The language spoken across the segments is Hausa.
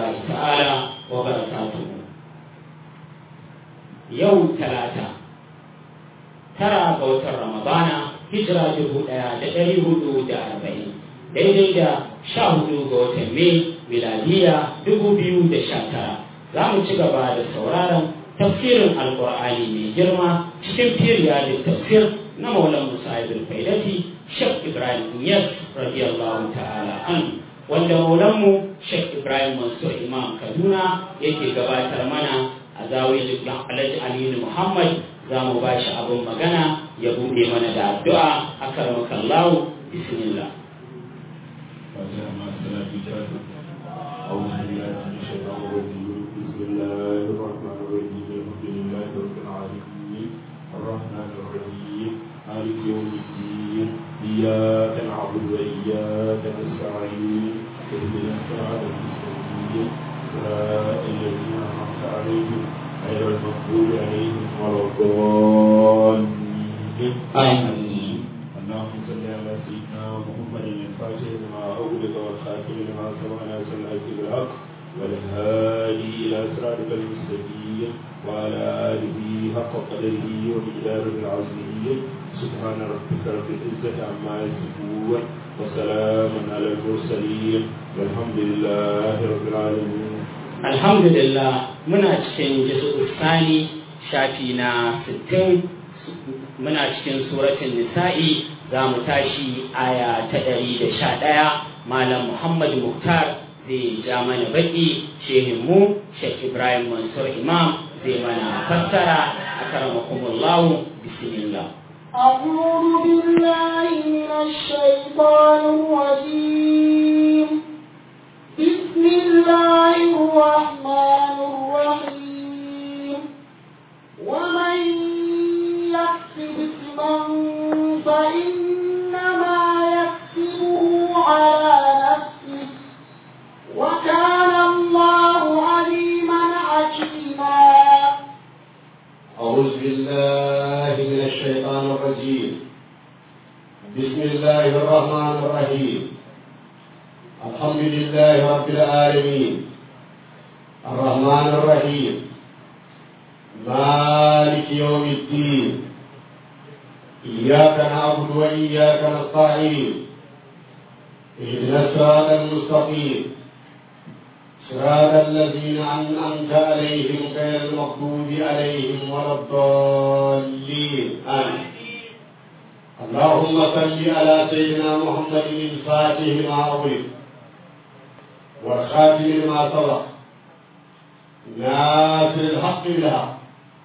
الله تعالى وبركاته يوم ثلاثة ترى قوة رمضان هجرة جهود دقري هدود أربعين daidai da sha hudu ga watan mai miladiya dubu biyu da sha tara za mu ci gaba da sauraron tafsirin alkur'ani mai girma cikin firiya da tafsir na maulan musa ibn faidati shek ibrahim yas radiyallahu ta'ala an wanda maulanmu shek ibrahim mansur imam kaduna yake gabatar mana a zawiyar alhaji aminu muhammad za mu ba shi abin magana ya buɗe mana da addu'a a karmakallahu bismillah أعوذ بالله من الشيطان الرجيم بسم الله الرحمن الرحيم الحمد لله رب العالمين الرحمن الرحيم مالك يوم الدين إياك نعبد وإياك نستعين اهدنا الصراط المستقيم صراط الذين أنعمت عليهم غير المغضوب عليهم ولا الضالين آمين اللهم صل على سيدنا محمد الفاتح لما أغلق والخاتم لما سبق ناصر الحق بالحق والهادي إلى صراطك المستقيم وعلى آله حق قدره ومقداره العظيم سبحان ربك رب العزة عما يصفون وسلام على المرسلين والحمد لله رب العالمين alhamdulillah muna cikin jisu sani shafi na 60 muna cikin suratun nisa'i za mu tashi aya ta 111 malam muhammad muktar zai ja mana baki shehinmu shek ibrahim mansur imam zai mana fassara a karamakumullahu bismillah أعوذ بالله من الشيطان الرجيم بسم الله الرحمن الرحيم ومن يكسب إثما فإنما يكسبه على نفسه وكان الله عليما حكيما أعوذ بالله من الشيطان الرجيم بسم الله الرحمن الرحيم الحمد لله رب العالمين الرحمن الرحيم مالك يوم الدين إياك نعبد وإياك نستعين اهدنا الصراط المستقيم صراط الذين أنعمت عليهم غير المغضوب عليهم ولا الضالين آمين اللهم صل على سيدنا محمد الفاتح لما أغلق والخاتم لما سبق ناصر الحق بالحق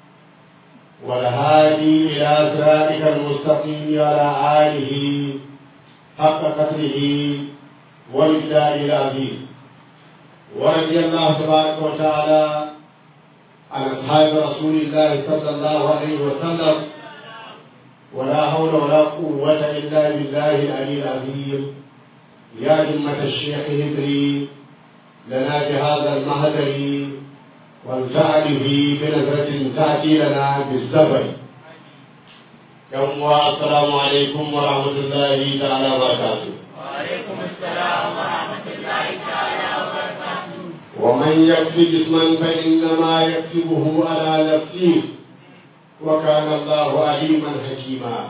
والهادي إلى صراطك المستقيم على آله حق قدره والمقدار العظيم ورضي الله تبارك وتعالى عن اصحاب رسول الله صلى الله عليه وسلم ولا حول ولا قوة إلا بالله العلي العظيم يا همة الشيخ هدري لنا بهذا المهدر والفعل به بنظرة تأتي لنا بالزبر يوم السلام عليكم ورحمة الله تعالى وبركاته وعليكم السلام ورحمة الله تعالى وبركاته ومن يكسب اثما فانما يكسبه على نفسه وكان الله عليما حكيما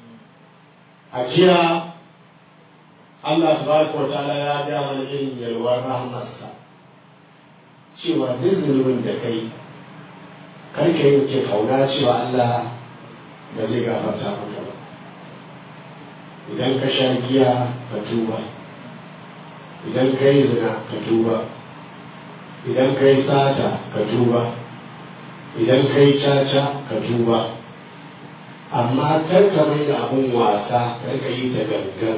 أجيرا Allah tabaraka wa ta'ala ya ga mana irin yalwar rahmarsa cewa duk zunubin da kai kar ka yi ke kauna cewa Allah ba zai gafarta maka ba idan ka sha giya ka tuba idan ka yi zina ka tuba idan ka yi sata ka tuba idan ka yi caca ka tuba amma kar ka mai da abin wasa kar ka yi ta gangan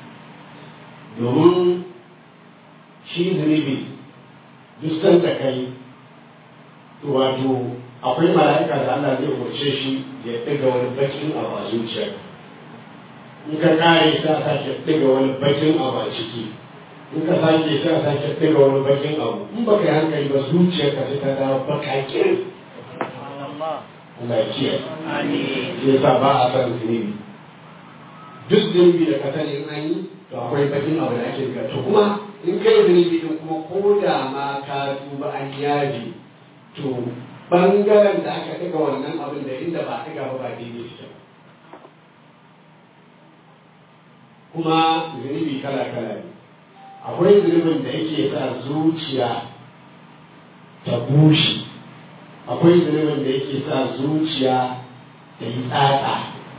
domin shi zunubi duk da kai wato akwai mala'ika da Allah zai umarce shi ya ɗiga wani bakin abu a zuciyar in ka kare sa sake ɗiga wani bakin abu a ciki in ka sake sa sake ɗiga wani bakin abu in baka yi hankali ba zuciyar ka sai ta dawo bakakin Allah ya kiyaye Amin. shi yasa ba a san zunubi duk zunubi da ka sani in an yi to akwai bakin abu da ake biya to kuma in kai zunubi din kuma ko da ma ka tuba an yaji to bangaren da aka ɗaga wannan abin da inda ba ɗaga ba ba daidai shi ba kuma zunubi kala kala ne akwai zunubin da yake sa zuciya ta bushe akwai zunubin da yake sa zuciya ta yi tsatsa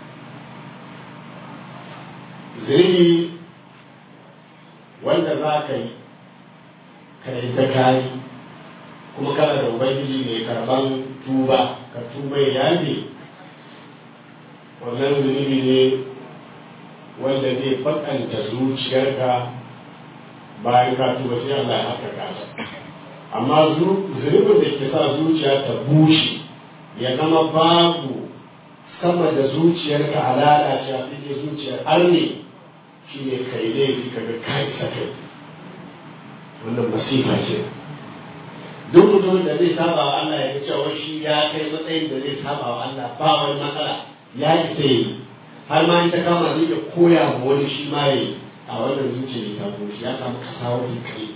zunubi wanda za ka yi ka yi ta kayi kuma kana da ubangiji mai karban tuba ka tuba ya yafe wannan zunubi ne wanda zai bakanta zuciyarka bayan ka tuba sai Allah ya haka kasa amma zunubin da ke sa zuciya ta bushe ya zama babu sama da zuciyarka a lalace a cikin zuciyar arne shi ne kai laifi ka ga kai sakai wannan masifa ce duk mutumin da zai saba wa Allah ya cewa shi ya kai matsayin da zai saba wa Allah ba wani matsala ya isa yi har ma in ta kama zai iya koya ma wani shi ma yi a wannan zuciya ta bushe ya samu kasawar kai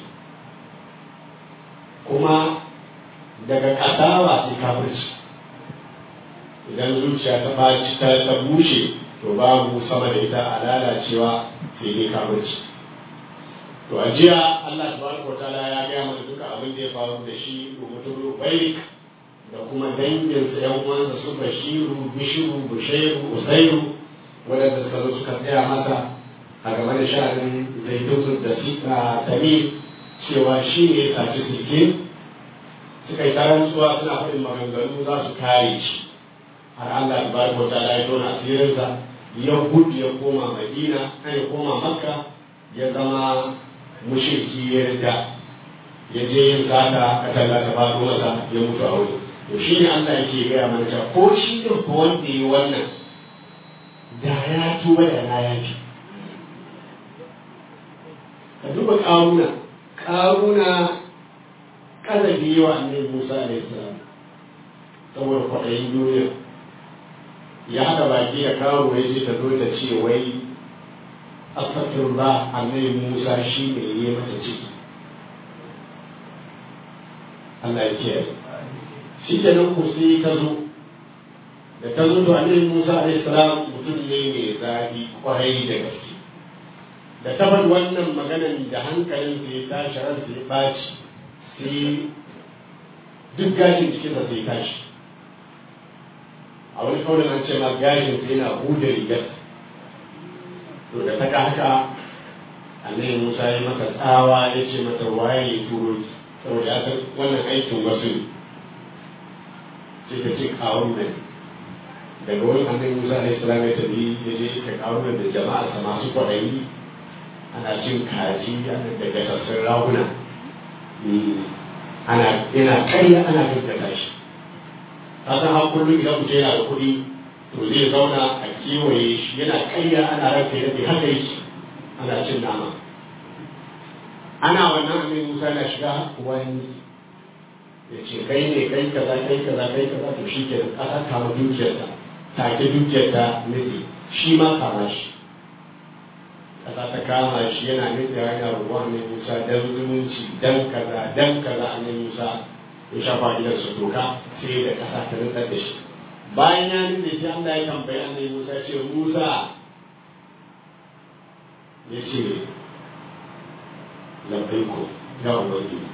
kuma daga kasawa sai kafirci idan zuciya ta baci ta ta bushe to babu sama da ita a lalacewa sai dai kafirci to a jiya Allah subhanahu wa ta'ala ya gaya mana duka abin da ya faru da shi mutum Ubairik da kuma danginsa yan uwansa su Bashiru Bishiru Bushairu Usairu wadanda suka zo suka tsaya masa a game da sha'anin zaitun da Tamim cewa shi ne ya saci sirke suka yi tarantuwa suna faɗin maganganu za su kare shi har Allah tabaraka wa ta'ala ya tona asirinsa ya gudu ya koma Madina ya koma Makka ya zama mushriki ya rida ya je yin sata katalla ta faɗo masa ya mutu a wuri to shi ne Allah yake gaya mana cewa ko shi din fa wanda yi wannan da ya tuba da na yafi ka duba ƙaruna ƙaruna ƙazabi wa annabi Musa alaihi salam saboda kwaɗayin duniya ya haɗa baki da kawo ya ce ta zo ta ce wai astaghfirullah annabi Musa shi ne ya mata ciki Allah ya kiyaye shi ke nan ku sai ta zo da ta zo to annabi Musa alaihi salam mutum ne mai zafi kwarai da gaske da ta bar wannan maganan da hankalin sai tashi ran sai baci sai duk gashin cikinsa sai tashi a wani kawai an ce ma gashin sai yana huda rigar to da ta haka annabi Musa ya maka tsawa ya ce mata waye ya turo ki saboda ya san wannan aikin wasu ne sai ta ce kawo ne daga wani annabi Musa alaihi salam ya tafi ya je ka kawo da jama'a sa masu kwaɗayi ana cin kaji ana da gasassun raguna ana yana karya ana gaggata shi ka san har kullum idan mutum yana da kuɗi to zai zauna a kewaye shi yana karya ana ranka yadda haka yake ana cin nama ana wannan annabi Musa na shiga wani ya ce kai ne kai kaza kai kaza kai kaza to shi ke ƙasa kama dukiyarta take dukiyarta nufi shi ma kama shi ƙasa ta kama shi yana nufi yana ruwa annabi Musa dan zumunci dan kaza dan kaza annabi Musa ya shafa gidansa doka sai da ƙasa ta nutsar da shi bayan ya nufi sai Allah ya tambayi annabi Musa ce Musa ya ce labbaiko ya ubangiji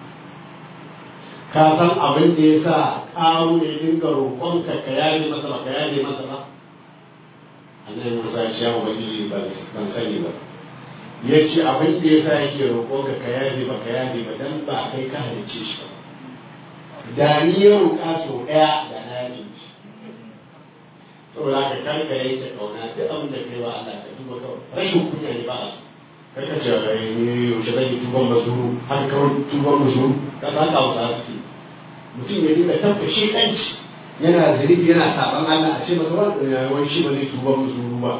ka san abin da ya sa ƙaru ne dinga roƙonka ka yaje masa ba ka yaje masa ba annabi Musa ya ce ya ubangiji ban sani ba ya ce abin da ya sa yake roƙonka ka yaje ba ka yaje ba dan ba kai ka halicce shi ba da ni ya roƙa sau ɗaya da na yaje shi saboda ka karka yanke ƙauna duk abin da kai wa Allah ka duba kawai rashin kunya ne ba a so kaka ce ne yaushe zan yi tuban mazuru har kawai tuban mazuru ka san ka wuta suke mutum ya dinga tabba shi kanci yana zanibi yana saban Allah a ce masa wani shi ba zai tuban mazuru ba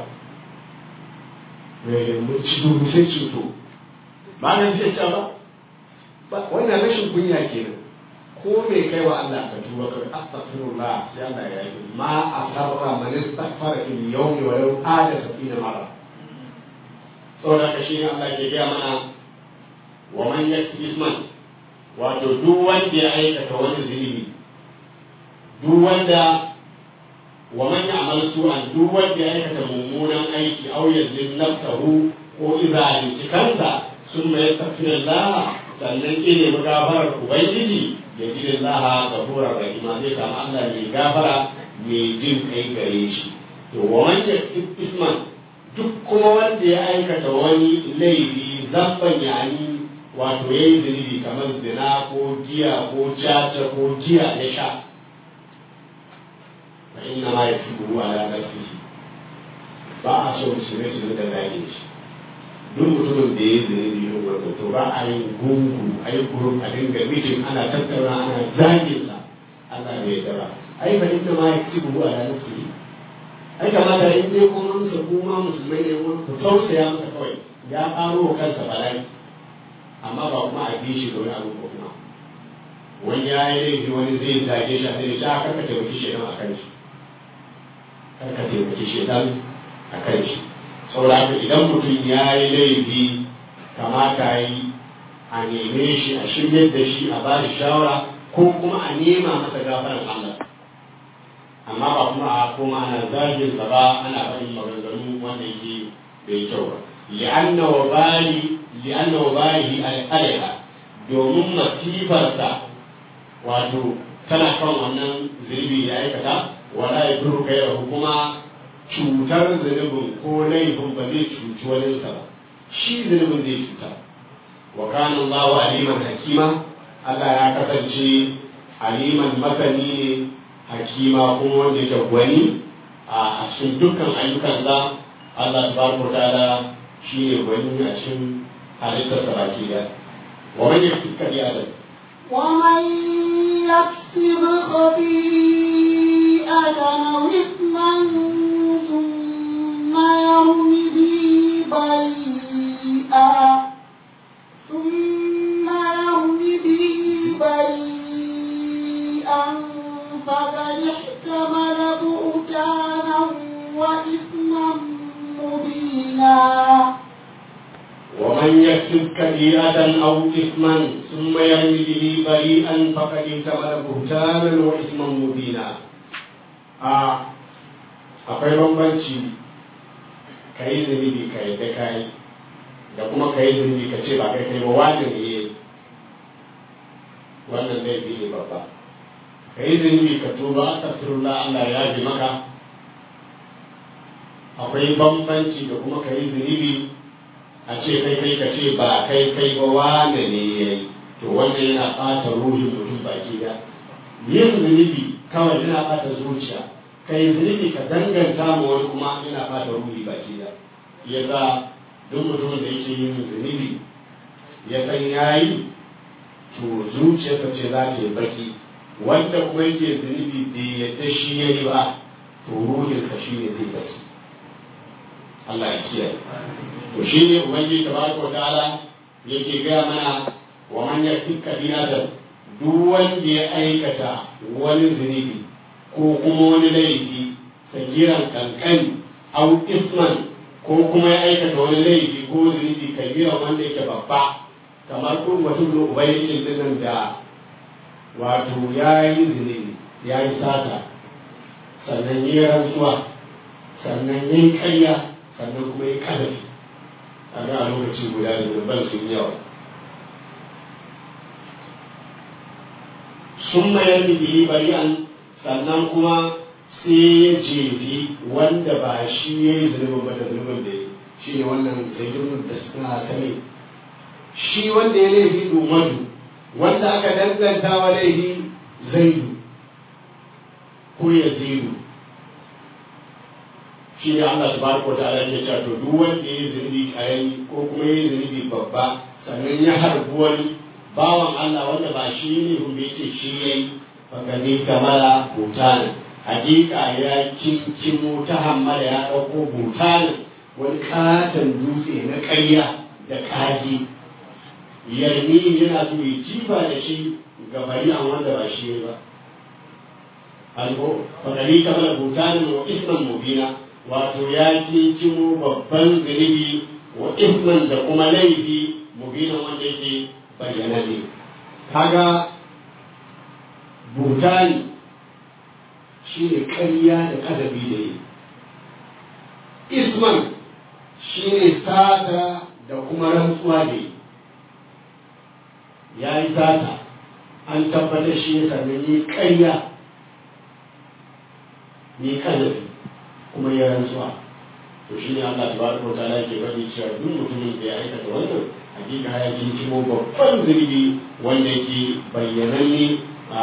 mun ci dubu sai ceto ba nan zai ce ba wannan rashin kunya kenan ko me kai wa Allah ka tuba kai astaghfirullah sai Allah ya yi ma asarra man istaghfara fil yawmi wa law ada sabina mara saboda haka shi ne Allah ke gaya mana wa man yakti isman wato duk wanda ya aikata wani zunubi duk wanda wa man ya'mal su'an duk wanda ya aikata mummunan aiki aw yazlim nafsahu ko izalin kansa sun mai tafiyar sannan ke nemi gafarar ubangiji ya ji Allah gafura rahima zai samu Allah mai gafara mai jin kai gare shi to wa man yakti isman duk kuma wanda ya aikata wani laifi zamban yani wato ya yi zunubi kamar zina ko giya ko caca ko giya ya sha fa inna ma ya fi ruwa ala nafsihi ba a so musulmai su da zage shi duk mutumin da ya yi zunubi yin wanda to ba a yin gungu a yi gurin a dinga mijin ana tattauna ana zagin sa Allah bai dara ai fa inna ma ya fi ruwa ala nafsihi ai kamata in dai kuma musa kuma musulmai ne wani ku tausaya masa kawai ya ƙaro kansa bala'i amma ba kuma a bi shi da wani abu ko kuma wani ya yi laifi wani zai zage shi a sai shi aka ka taimaki shi a kan shi kar ka taimaki shi a kan shi saboda haka idan mutum ya yi laifi kamata yi a neme shi a shiryar da shi a ba shi shawara ko kuma a nema masa gafaran Allah amma ba kuma a koma ana zagin sa ba ana faɗin maganganu wanda yake bai kyau ba li'anna wa bali li'anna wa balihi alaiha domin masifarsa wato tana kan wannan zunubi ya aikata wala ya duru kai kuma cutar zunubin ko laifin ba zai cuci waninsa ba shi zunubin zai cuta wa kana Allahu aliman hakima Allah ya kasance aliman masani ne hakima kuma wanda yake gwani a cikin dukkan ayyukansa Allah tabaraka ta'ala shi ne gwani a cikin halittarsa baki da wa man yaktika bi adam ومن يكسب خطيئة أو إثما ثم يرم به بريئا ثم يرم به بريئا فقد احتمل بهتانا وإثما مبينا ومن يكسب كبيرة أو إثما ثم يرمي به بريئا فقد احتمل بهتانا وإثما مبينا آه akwai bambanci ka yi zunubi ka yi da ka yi da kuma ka yi zunubi ka ce ba kai kai ba wani ne wannan laifi ne babba ka yi zunubi ka tuba astaghfirullah Allah ya bi maka akwai bambanci da kuma ka yi zunubi a ce kai kai ka ce ba kai kai ba wane ne ya yi to wannan yana ɓata ruhin mutum baki da yin zunubi kawai yana ɓata zuciya ka yi zunubi ka danganta ma wani kuma yana ɓata ruhi baki da ya sa duk mutumin da yake yin zunubi ya san ya yi to zuciyarsa ce za ta yi baki wanda kuma yake zunubi bai yadda shi ya yi ba to ruhinsa shi ne zai baki Allah ya kiyaye to shi ne ubangiji tabaraka ta'ala yake gaya mana wa man yaktik kabiratan duk wanda ya aikata wani zunubi ko kuma wani laifi sagiran kankani au isman ko kuma ya aikata wani laifi ko zunubi kabiran wanda yake babba kamar kun mutum da ubangijin dinnan da wato ya yi zunubi ya yi sata sannan ya yi rantsuwa sannan ya yi karya sannan kuma ya kadafi a ga a lokaci guda da zunuban sun yawa sun mayar da biyi bari'an sannan kuma sai ya jefi wanda ba shi ya yi zunubin ba da zunubin da ya shi ne wannan zaidun da suna sani shi wanda ya laifi domadu wanda aka danganta wa laifi zaidu ko ya zaidu shi ne Allah subhanahu wa ta'ala ya ce to duk wanda ya yi zunubi karami ko kuma ya yi zunubi babba sannan ya harbi wani bawan Allah wanda ba shi ne kuma ya ce shi ya yi fakani kamala butanin hakika ya kinkimo ta hammala ya ɗauko butanin wani katon dutse na ƙarya da kaji yarmi yana so ya jifa da shi ga bari'an wanda ba shi ba alko fakani kamala butanin wa isman mubina wato ya kinkimo babban zunubi wa isman da kuma laifi mubina wanda yake bayyana ne kaga butani shi ne ƙarya da kadabi da yi isman shi ne sata da kuma rantsuwa da yi ya yi sata an tabbatar shi ya sami ni ƙarya ni kadabi kuma ya rantsuwa to shi ne Allah tabaraka wa ta'ala ke faɗi cewa duk mutumin da ya aikata wannan hakika ya kinkimo babban zunubi wanda yake bayyananne a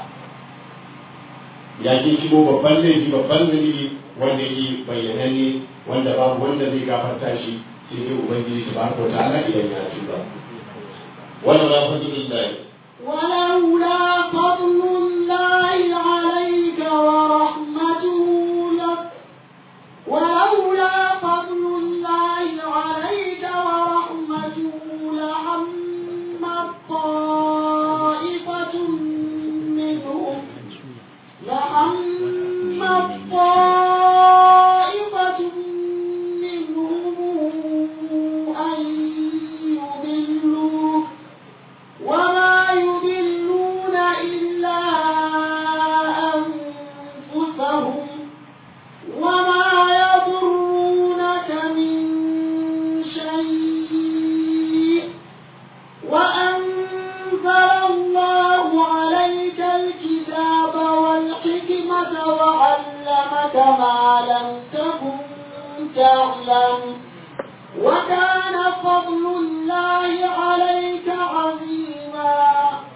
ya kinkimo babban laifi babban zunubi wanda yake bayyananne wanda babu wanda zai gafarta shi sai dai ubangiji tabaraka wa ta'ala idan ya tuba wannan la fadlillahi ولولا فضل الله عليك ورحمته لك ولولا فضل الله عليك ورحمته لهم طائفة منهم لهم طائفة منهم أن يضلوك وما يضلون إلا أنفسهم وما يضرونك من شيء وأنزل الله عليك الكتاب والحكمة وعلمك ما لم تكن تعلم وكان فضل الله عليك عظيما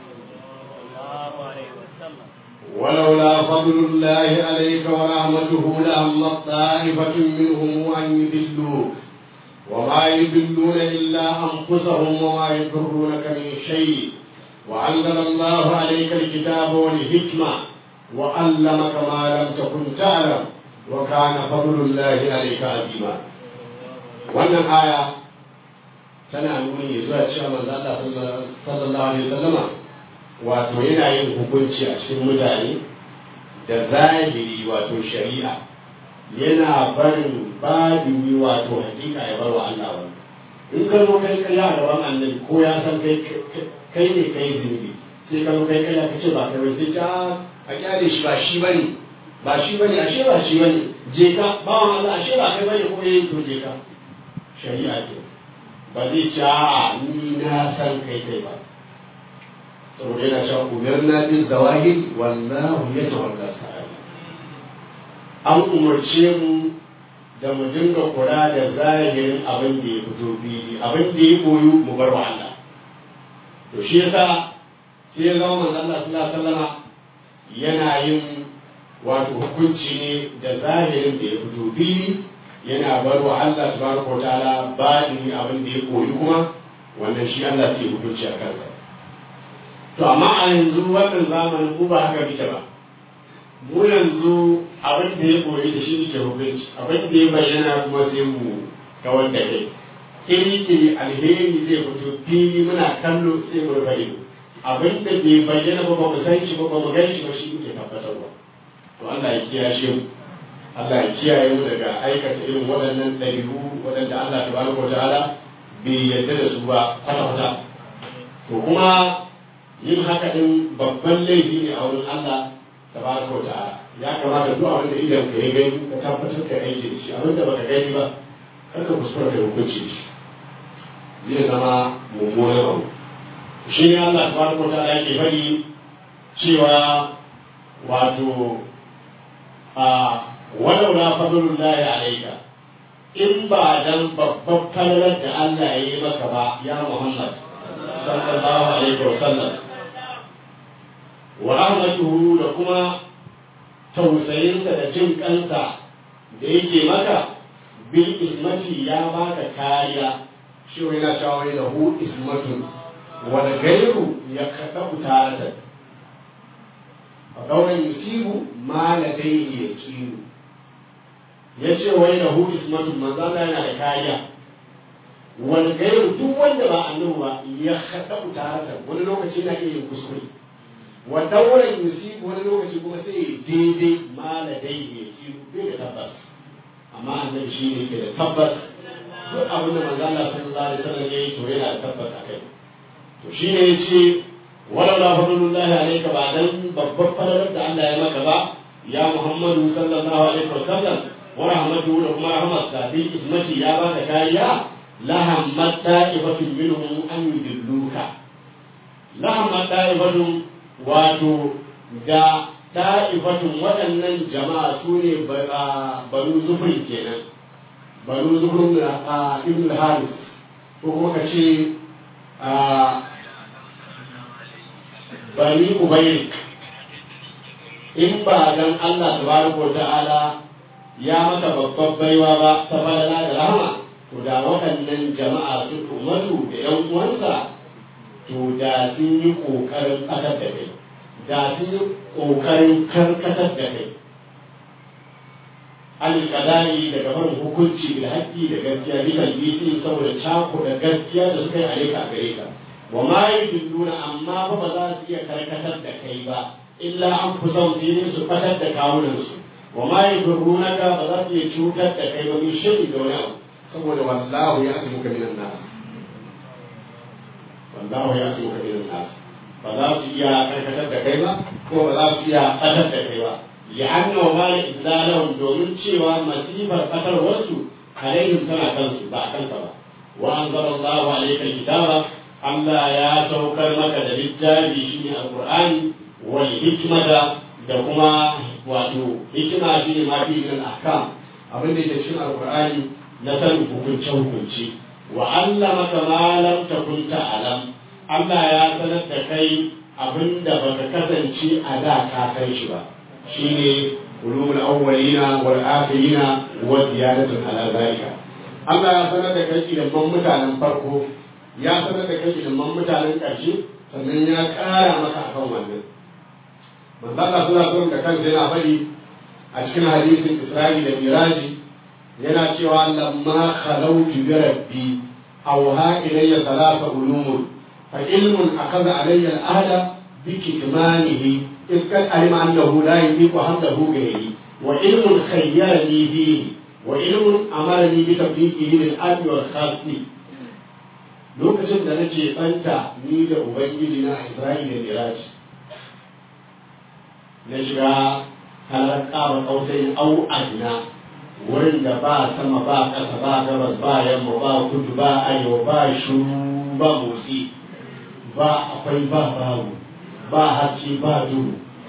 ولولا فضل الله عليك ورحمته لهم طائفة منهم أن يضلوك وما يضلون إلا أنفسهم وما يضرونك من شيء وأنزل الله عليك الكتاب والحكمة وعلمك ما لم تكن تعلم وكان فضل الله عليك عظيما wannan aya tana nuni zuwa cewa manzo Allah sallallahu alaihi wasallama wato yana yin hukunci a cikin mutane da zahiri wato shari'a yana barin badini wato hakika ya bar wa Allah wani in ka zo kai kai a gaban annabi ko ya san kai kai ne kai zunubi sai ka zo kai kai ka ce ba kai sai ta a kyale shi ba shi bane ba shi bane ashe ba shi bane je ka bawan Allah ashe ba kai bane ko yayin to je ka shari'a ce ba zai ce a ni na san kai kai ba saboda yana cewa umarna bin zawahir wallahu ya tawalla sa'i an umarce mu da mu dinga kula da zahirin abin da ya fito fili abin da ya koyu mu bar wa Allah to shi yasa sai ya zama manzon Allah sallallahu alaihi wasallama yana yin wato hukunci ne da zahirin da ya fito fili yana bar wa Allah subhanahu wa ta'ala baɗin abin da ya koyi kuma wannan shi Allah ke hukunci a kansa to amma a yanzu wannan zamanin ku ba haka muke ba mu yanzu abin da ya koyi da shi muke hukunci abin da ya bayyana kuma sai mu kawar da kai kiri kiri alheri zai fito fili muna kallo sai mu rufe ido abin da bai bayyana ba ba mu san shi ba ba mu gan shi ba shi muke tabbatarwa to Allah ya kiyashe mu Allah ya kiyaye mu daga aikata irin waɗannan ɗabi'u waɗanda Allah tabaraka wa ta'ala bai yarda da su ba kwata-kwata to kuma yin haka din babban laifi ne a wurin Allah tabaraka wa ta'ala ya kamata duk abin da idan ka yi gani ka tabbatar ka aiki da shi abin da baka gani ba kar ka kuskura ka hukunci da shi zai zama mummunan abu shi ne Allah tabaraka wa ta'ala yake faɗi cewa wato a walaula fadlullahi alayka in ba dan babban falalar da Allah ya yi maka ba ya Muhammad sallallahu alaihi wa sallam wa rahmatuhu da kuma tausayinsa da jin kansa da yake maka bil ismati ya baka kariya shi wani na cewa wani lahu ismatun wani gairu ya kaɗa taratan a ɗaurin yusibu ma ladaihi ya kiru ya ce wai da hu ismatun manzan yana da kariya wani gairu duk wanda ba annabi ba ya haɗa taratan wani lokaci na iya yin kuskure wa dauran yusibu wani lokaci kuma sai ya daidai ma ladaihi ya kiru bai da tabbas amma annabi shi ne ke da tabbas duk abin da manzo Allah sallallahu alaihi wasallam yayi to yana da tabbata kai to shine yace wala la fadlullahi alayka ba dan babbar fadalar da Allah ya maka ba ya Muhammadu sallallahu alaihi wasallam wa rahmatuhu da kuma rahmatsa bi ismati ya baka kariya la hammat ta'ifatun minhum an yudilluka la hammat ta'ifatun wato da ta'ifatun waɗannan jama'a su ne banu zufrin kenan banu zufrin a ibn haris ko kuma ka ce bani ubayrik in ba dan Allah tabaraka wa ta'ala ya maka babbar baiwa ba ta falala da rahama to da waɗannan jama'a su umaru da yan uwansa to da sun yi ƙoƙarin ƙasar da kai da sun yi ƙoƙarin karkatar da kai alƙadari daga barin hukunci da haƙƙi da gaskiya bisa yi saboda cako da gaskiya da suka yi alika a gare ka wa ma yi nuna amma ba ba za su iya karkatar da kai ba illa an fi son su su fatar da kawunansu wa ma yi ka ba za su iya cutar da kai ba min shiri da wani abu saboda wallahu ya asu muka minan nas wallahu ya asu muka minan nas ba za su iya karkatar da kai ba ko ba za su iya fatar da kai ba li'anna wa ma idlalahum domin cewa masifar fatar wasu alaihim tana kansu ba a kanka ba wa anzalallahu alayka alkitaba Allah ya saukar maka da littafi shine alqur'ani wal hikmata da kuma wato hikima shine ma fi min ahkam abin da yake cikin alqur'ani na sanin hukunce hukunci wa allamaka ma lam takun ta'lam Allah ya sanar da kai abinda baka kasance a da ka san shi ba shine ulumul awwalina wal akhirina wa ziyadatun ala zalika Allah ya sanar da kai ilimin mutanen farko ya sanar da kai ilimin mutanen ƙarshe sannan ya ƙara maka akan wannan manzo Allah sallallahu alaihi da kansa yana faɗi a cikin hadisin Isra'i da Miraji yana cewa lamma khalawtu bi rabbi awha ilayya thalatha ulumun fa ilmun akaza alayya al-ahda bi kitmanihi إذ قد علم أنه لا يطيق حمله غيري وعلم خيرني فيه وعلم أمرني بتطبيقه للأرض والخاص lokacin da nake ɓanta ni da ubangiji na isra'ila da miraji na shiga halar ƙaba ƙausai au adina wurin da ba sama ba ƙasa ba gabas ba yamma ba kudu ba arewa ba shuru ba motsi ba akwai ba babu ba haske ba duhu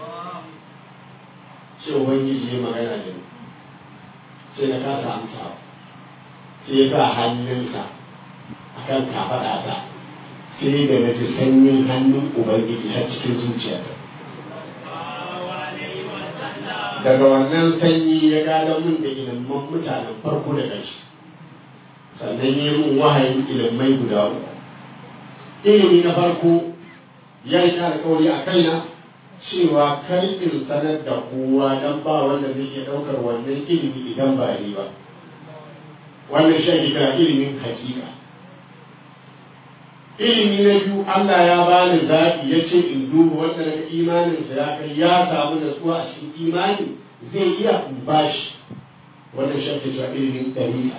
sai ubangiji ya magana da ni sai na kasa amsa sai ya sa hannunsa a kan kafaɗa ta sai da na ji sanyin hannun ubangiji har cikin zuciyata daga wannan sanyi ya gada mun da ilimin mutanen farko da ƙarshe sannan ya mun wahayin ilimai guda uku ilimi na farko ya yi alkawari a kaina cewa kar in sanar da kowa don ba wanda zai iya ɗaukar wannan ilimi idan ba ni ba wannan shi kira ilimin hakika ilimi na biyu Allah ya bani zaɓi ya ce in duba wanda daga imaninsa ya kai ya samu natsuwa a cikin imani zai iya in bashi wannan shi kira ilimin ɗari'a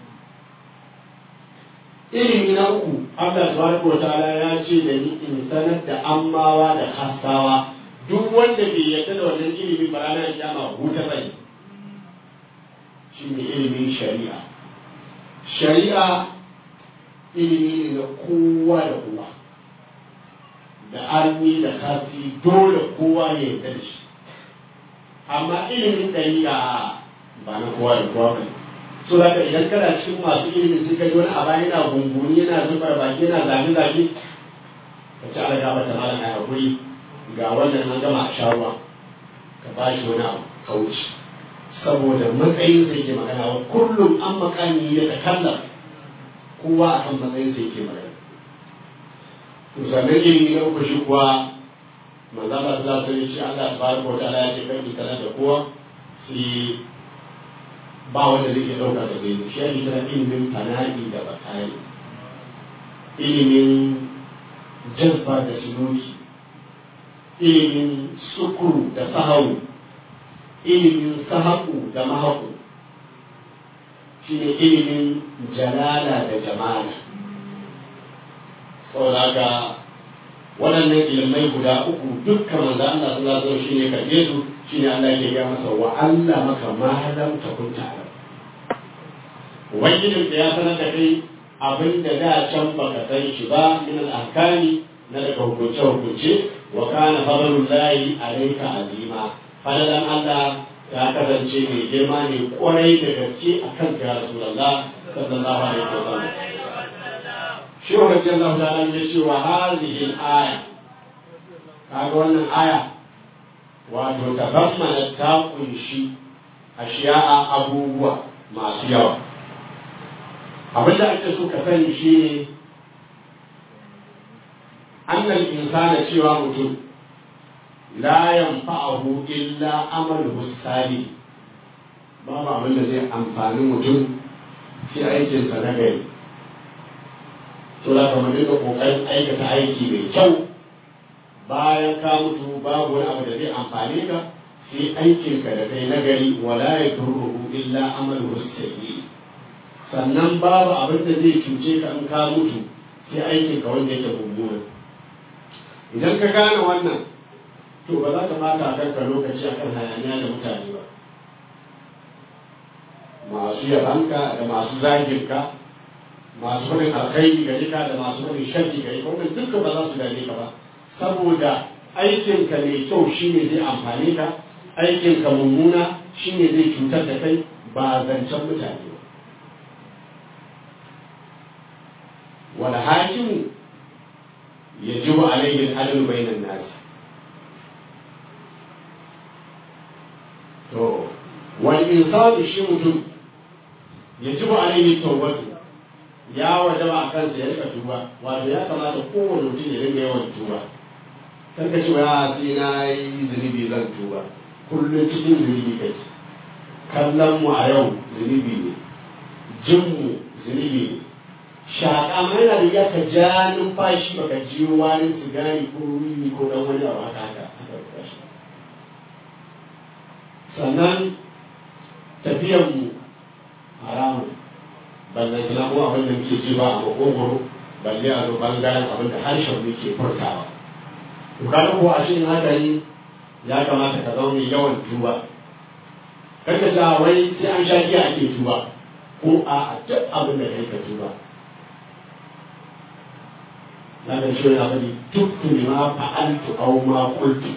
ilimi na uku Allah subhanahu wa ta'ala ya ce da ni in sanar da ammawa da hassawa duk wanda bai yarda da wannan ilimi ba ranar kiyama huta bai shi ne ilimin shari'a shari'a ilimi ne na kowa da kowa da arni da kasi dole kowa ya yarda da shi amma ilimin ɗari'a ba na kowa da kowa ba so da idan kana cikin masu ilimin sai ka ji wani abu yana gunguni yana zubar baki yana zage zage ka ci ala gaba ta malam a hakuri ga wannan an gama a sharuwa ka ba shi wani abu ka wuce saboda matsayin sai ke magana wa kullum an makami ya ta kallar kowa a kan matsayin sai ke magana to sannan ilimi na uku shi kuwa manzo Allah sallallahu alaihi wasallam Allah tabaraka wa ta'ala ya ce kai kana da kowa sai ba wanda zai iya ɗauka da gaibu shi ake kira ilimin fana'i da bakari ilimin jazba da sinuki ilimin sukuru da sahawu ilimin sahaku da mahaku shine ilimin jalala da jamala saboda haka waɗannan ilimai guda uku dukkan manzo Allah sallallahu alaihi wasallam shine karbe su shine Allah yake ga masa wa Allah maka ma lam takun ta'lam ubangijin da ya sanar da kai abin da da can baka san shi ba min al-ahkami na daga hukunce hukunce wa kana fadlullahi alayka azima fadalan Allah ya kasance mai girma ne kwarai da gaske akan ya rasulullah sallallahu alaihi wasallam shi wa radiyallahu ta'ala ya ce wa hadhihi al-aya kaga wannan aya wato tabammana ta kunshi ashiya'a abubuwa masu yawa abin da ake so ka sani shi ne annal insana cewa mutum la yanfa'ahu illa amaluhu salih babu abin da zai amfani mutum sai aikinsa na gari to za ka dinga kokarin aikata aiki mai kyau bayan ka mutu babu wani abu da zai amfane ka sai aikinka da kai na gari wala ya turruhu illa amaluhu sayyi sannan babu abin da zai cuce ka in ka mutu sai aikin ka wanda yake mummuna idan ka gane wannan to ba za ka bata kanka lokaci akan hayaniya da mutane ba masu yabanka da masu zaginka masu faɗin alkhairi gare ka da masu faɗin sharri gare ka wannan dukkan ba za su gane ka ba saboda aikinka mai kyau shine zai amfane ka aikinka mummuna shine zai cutar da kai ba zancen mutane ba والحاكم يجب عليه العدل بين الناس to wani insani shi mutum ya ji ba alaihi tawbatu ya wajaba a kansa ya rika tuba wato ya kamata kowane mutum ya dinga yawan tuba kan ka ce wa sai na yi zunubi zan tuba kullum cikin zunubi kai kallon mu a yau zunubi ne jin mu zunubi ne shaƙa ma yana da ka ja numfashi baka ji wani sigari ko wiwi ko dan wani abu haka haka haka shi sannan tafiyan mu haramun bannan kina ko abin da muke ji ba a makogoro balle a zo bangaren abin da harshen mu ke furtawa to kaga ko a cikin haka ne ya kamata ka zaune yawan tuba kar ka sa wai sai an sha giya ake tuba ko a duk abin da kai ka tuba na ga shi yana faɗi tuktu lima fa'altu aw ma qultu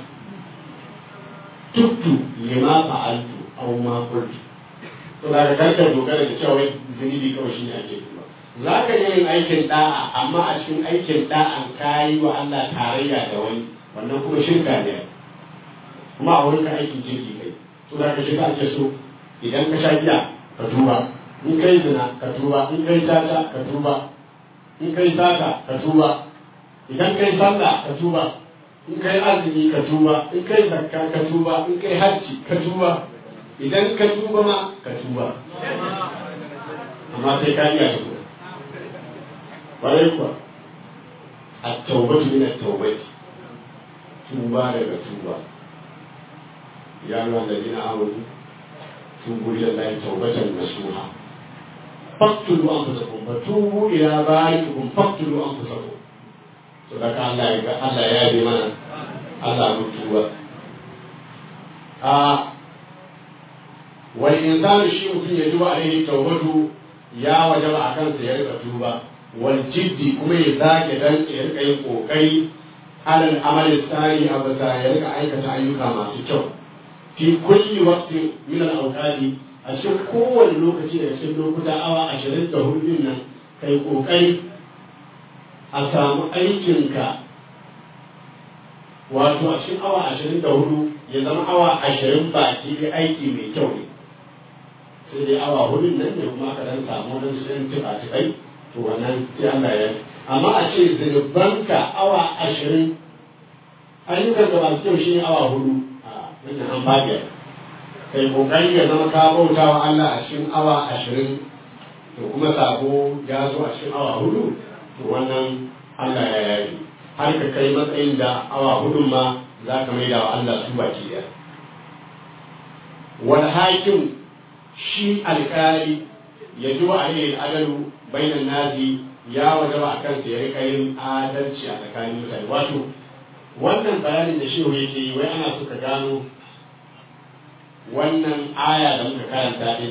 tuktu lima fa'altu aw ma qultu to da ka ka dogara da cewa zunubi kawai shi ne ake tuba za ka yi yin aikin da'a amma a cikin aikin da'an ka yi wa Allah tarayya da wani wannan kuma shirka ne kuma a wurin ka aikin jirgi kai to da ka shiga ake so idan ka sha giya ka tuba in kai zina ka tuba in kai tata ka tuba in kai sata ka tuba idan kai sallah ka tuba in kai azumi ka tuba in kai zakka ka tuba in kai hajji ka tuba idan ka tuba ma ka tuba amma sai ka yi a tuba ƙwarai kuwa a taubatu min at-taubati tuba daga tuba ya ruwan da dina amuru tubu ila Allah taubatan nasuha faqtulu anfusakum wa tubu ila bari'ikum faqtulu anfusakum to daga Allah ya Allah ya yi mana Allah mun tuba a wal insanu shi mutum ya tuba alaihi tawbatu ya wajaba a kansa ya rika tuba wal jiddi kuma ya zage dan ya rika yin kokari alal amali tsari a bisa ya rika aikata ayyuka masu kyau fi kulli waqtin min al awqati a cikin kowane lokaci da cikin lokuta awa ashirin da hudu nan kai kokari a samu aikinka wato a cikin awa ashirin da hudu ya zama awa ashirin baki da aiki mai kyau ne sai dai awa hudun nan ne kuma ka dan samu wani sun tuka tukai to wannan sai Allah ya amma a ce zunubanka awa ashirin ayyukan da masu kyau shi ne awa hudu a wannan an fadiya kai kokari ya zama ka bauta wa Allah a cikin awa ashirin to kuma sabo ya zo a cikin awa hudu to wannan Allah ya yayi har ka kai matsayin da awa hudun ma za ka mai da wa Allah su baki ɗaya. Wal hakim shi alƙali ya ji wa alayhi adalu bainan nasi ya wajaba a kansa ya rika yin adalci a tsakanin mutane wato wannan bayanin da shehu yake yi wai ana suka gano wannan aya da muka karanta din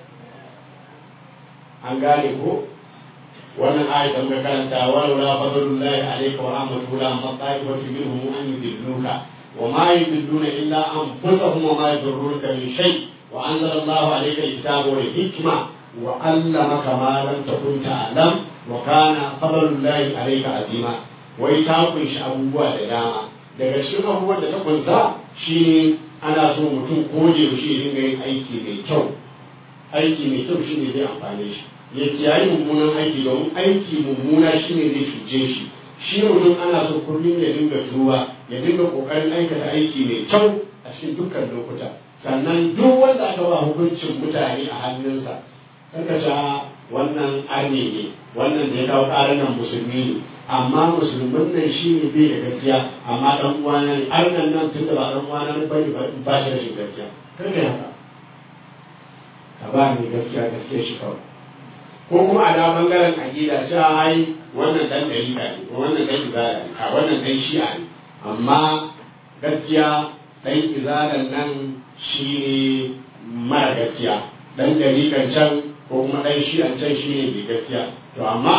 an gane ko wannan aya da muka karanta walau la fadlullahi alayka wa rahmatuhu la amma ta'ifatu minhum an yudilluka wa ma yudilluna illa anfusahum wa ma yadurruka min shay wa anzala Allahu alayka al-kitaba wal hikma wa 'allamaka ma lam takun ta'lam wa kana fadlullahi alayka azima wai ta kunshi abubuwa da dama daga cikin abubuwan da ta kunsa shine ana so mutum ko da yaushe ya dinga yin aiki mai kyau aiki mai kyau shine zai amfane shi ya kiyaye mummunan aiki domin aiki mummuna shine zai cuce shi shi mutum ana so kullum ya dinga tuba ya dinga kokarin aikata aiki mai kyau a cikin dukkan lokuta sannan duk wanda aka ba hukuncin mutane a hannunsa karka sha wannan arne ne wannan da ya kawo ƙarar nan musulmi ne amma musulmin nan shi ne bai da gaskiya amma dan uwana ne arnan nan tun da ba dan uwana ne bane ba shi rashin gaskiya karka haka ka ba ni gaskiya gaskiya shi kawai ko kuma a da bangaren aƙida cewa ai wannan dan dalila ne wannan dan izala ne a wannan dan shi'a ne amma gaskiya dan izalan nan shi ne mara gaskiya dan dalilan can ko kuma dan shi'an can shi ne mai gaskiya to amma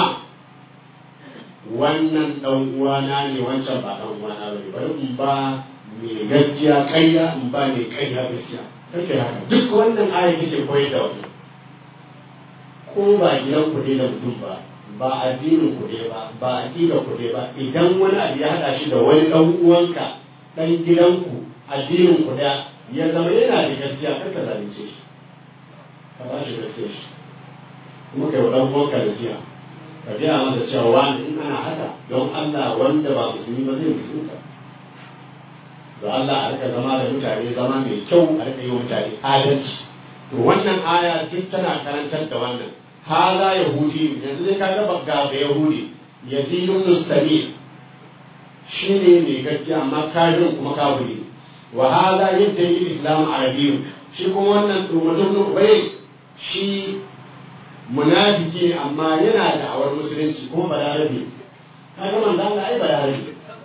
wannan dan uwana ne wancan ba dan uwana ba ne bari in ba mai gaskiya kaiya in ba mai kaiya gaskiya kake haka duk wannan aya kake koyar da wannan ko ba gidan ku ne da mutum ba ba addinin ku ne ba ba aqida ku ne ba idan wani abu ya hada shi da wani dan uwanka dan gidanku addinin ku da ya zama yana da gaskiya kar ka zalunce shi ka ba shi gaskiya shi kuma kai wa dan uwanka gaskiya ka gaya masa cewa wani in ana haka don Allah wanda ba musulmi ba zai musulunta da Allah a rika zama da mutane zama mai kyau a rika yi wa mutane adalci to wannan aya duk tana karantar da wannan haza yahudi yanzu zai kaga bagga da yahudi yazidun mustami shine mai gaskiya amma kafirin kuma kafiri wa haza yadda yi islam arabiyyu shi kuma wannan mutum ubai shi munafiki ne amma yana da awar musulunci kuma balarabe kaga manzo Allah ai balarabe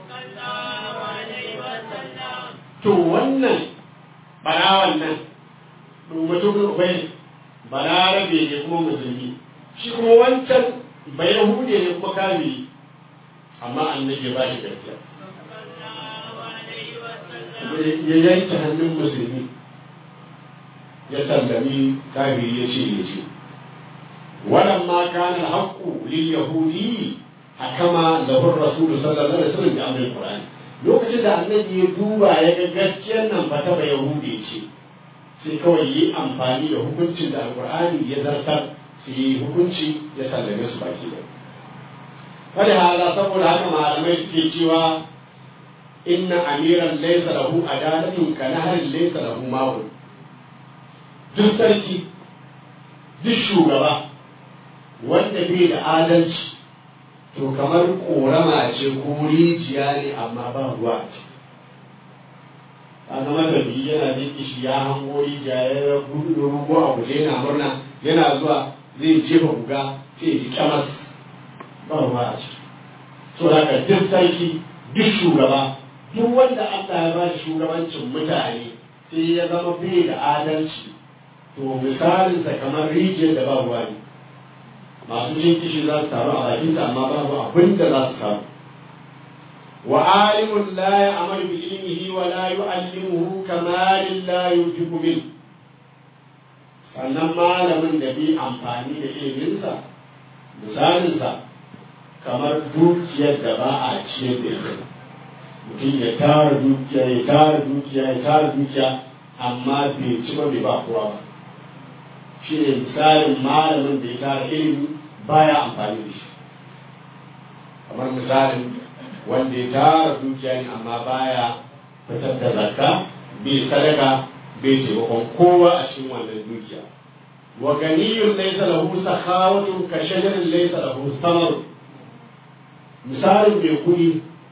to wannan barawan nan mutum ubai balarabe ne kuma musulmi shi kuma wancan bayahude ne kuma kafiri amma annabi ba shi gaskiya ya yanke hannun musulmi ya sallami kafiri ya ce ya ce ولما كان الحق لليهودي حكم له الرسول صلى الله عليه وسلم بأمر القرآن lokacin da annabi ya duba ya ga gaskiyar nan ba ta ba yahudi ce sai kawai yi amfani da hukuncin da alkur'ani ya zartar su yi hukunci ya sallame su baki da wani hala saboda haka malamai suke cewa inna amiran laysa lahu adalatun ka naharin laysa lahu ma'un duk sarki duk shugaba wanda bai da adalci to kamar korama ce ko rijiya ne amma ba ruwa a ciki a zama da biyu yana jin kishi ya hango rijiya ya gudu rugo a guje yana murna yana zuwa zai jefa guga sai ji kyamas ba ruwa a ciki so haka duk sarki duk shugaba duk wanda Allah ya ba shi shugabancin mutane sai ya zama bai da adalci to misalinsa kamar rijiyar da ba ruwa ne masu jin kishi za su taru a bakinta amma babu abin da za su samu wa alimun la ya'mal bi ilmihi wa la yu'allimuhu kamalin la yujibu min sannan malamin da bi amfani da iliminsa misalinsa kamar dukiyar da ba a ciyar da ita mutum ya tara dukiya ya tara dukiya ya tara dukiya amma bai ci ba bai ba kowa ba shi ne misalin malamin da ya tara ilimi baya amfani da shi kamar misalin wanda ya tara dukiya ne amma baya fitar da zakka bai sadaka bai taimakon kowa a cikin wannan dukiya wa ganiyun laysa lahu sakhawatun ka shajarin laysa lahu samar misalin mai kuɗi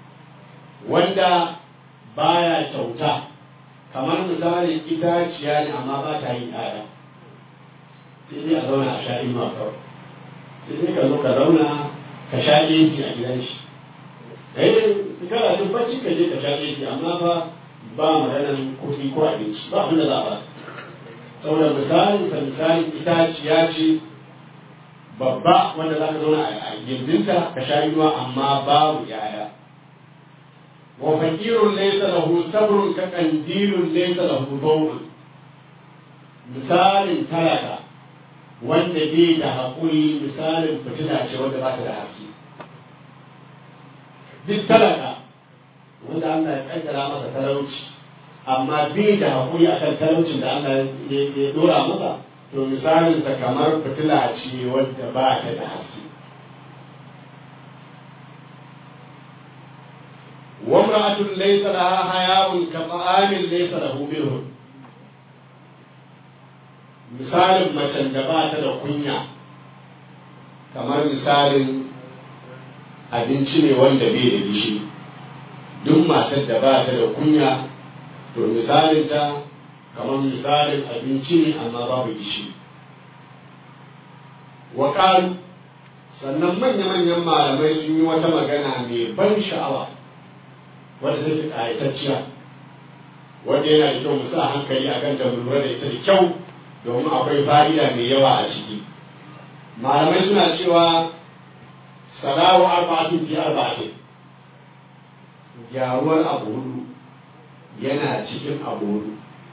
wanda baya kyauta kamar misalin itaciya ne amma ba ta yin ƴaƴa sai dai a zauna a sha inuwa kawai sai dai ka zo ka zauna ka sha AC a gidan shi eh kana jin bacci ka je ka sha AC amma fa ba maganan kuɗi ko abinci ba abin da za a ba saboda misalin sa misalin itaciya ce babba wanda za ka zauna a gindinta ka sha inuwa amma babu yaya wa fakirun laysa lahu sabrun ka qandilun laysa lahu dawrun misalin talaka wanda bai da haƙuri misalin fitila ce wanda ba ta da haske duk talaka wanda Allah ya kaddara masa talauci amma bai da haƙuri akan talaucin da Allah ya dora masa to misalin sa kamar fitila ce wadda ba ta da haske وامرأة ليس لها حياء كطعام ليس له منه misalin macen da ba ta da kunya kamar misalin abinci ne wanda bai da gishi duk matar da ba ta da kunya to misalin ta kamar misalin abinci ne amma babu gishi wa sannan manya-manyan malamai sun yi wata magana mai ban sha'awa wadda zai fi ƙayatacciya wanda yana da kyau mu sa hankali a kan lura da ita da kyau domin akwai fa'ida mai yawa a ciki malamai suna cewa salawu arba'atin fi arba'atin gyaruwar abu hudu yana cikin abu hudu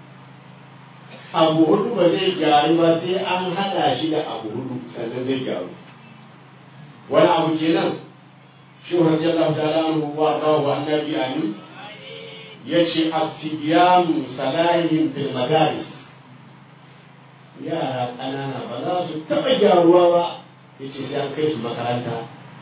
abu hudu ba zai gyaru ba sai an haɗa shi da abu hudu sannan zai gyaru wani abu kenan shi radiyallahu ta'ala anhu wa rawu annabi amin yace as-sibyanu salahihim fil madaris yara ƙanana ba za su taɓa gyaruwa ba yace sai an kai su makaranta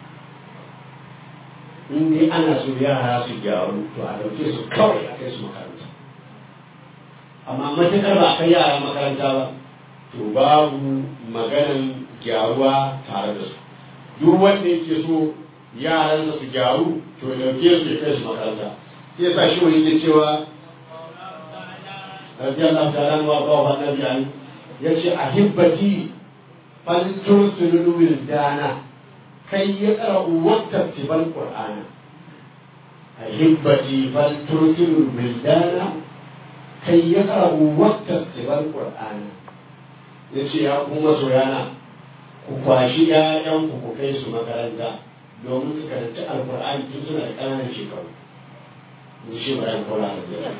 in dai ana so yara su gyaru to a ɗauke su kawai a kai su makaranta amma matuƙar ba a kai yara makaranta ba to babu maganan gyaruwa tare da su duk wanda yake so yaransa su gyaru to ya dauke su ya kai su makaranta sai ya sa shi wani yake cewa radiyallahu ta'ala wa ba wa nabi an yace ahibbati fal tursilu wildana kai ya qara'u waqta tibal qur'ana ahibbati fal tursilu wildana kai ya qara'u waqta tibal qur'ana yace ya kuma soyana ku kwashi ‘ya'yanku ku kai su makaranta domin su karanci alkur'ani tun suna da ƙananan shekaru in shi bayan kola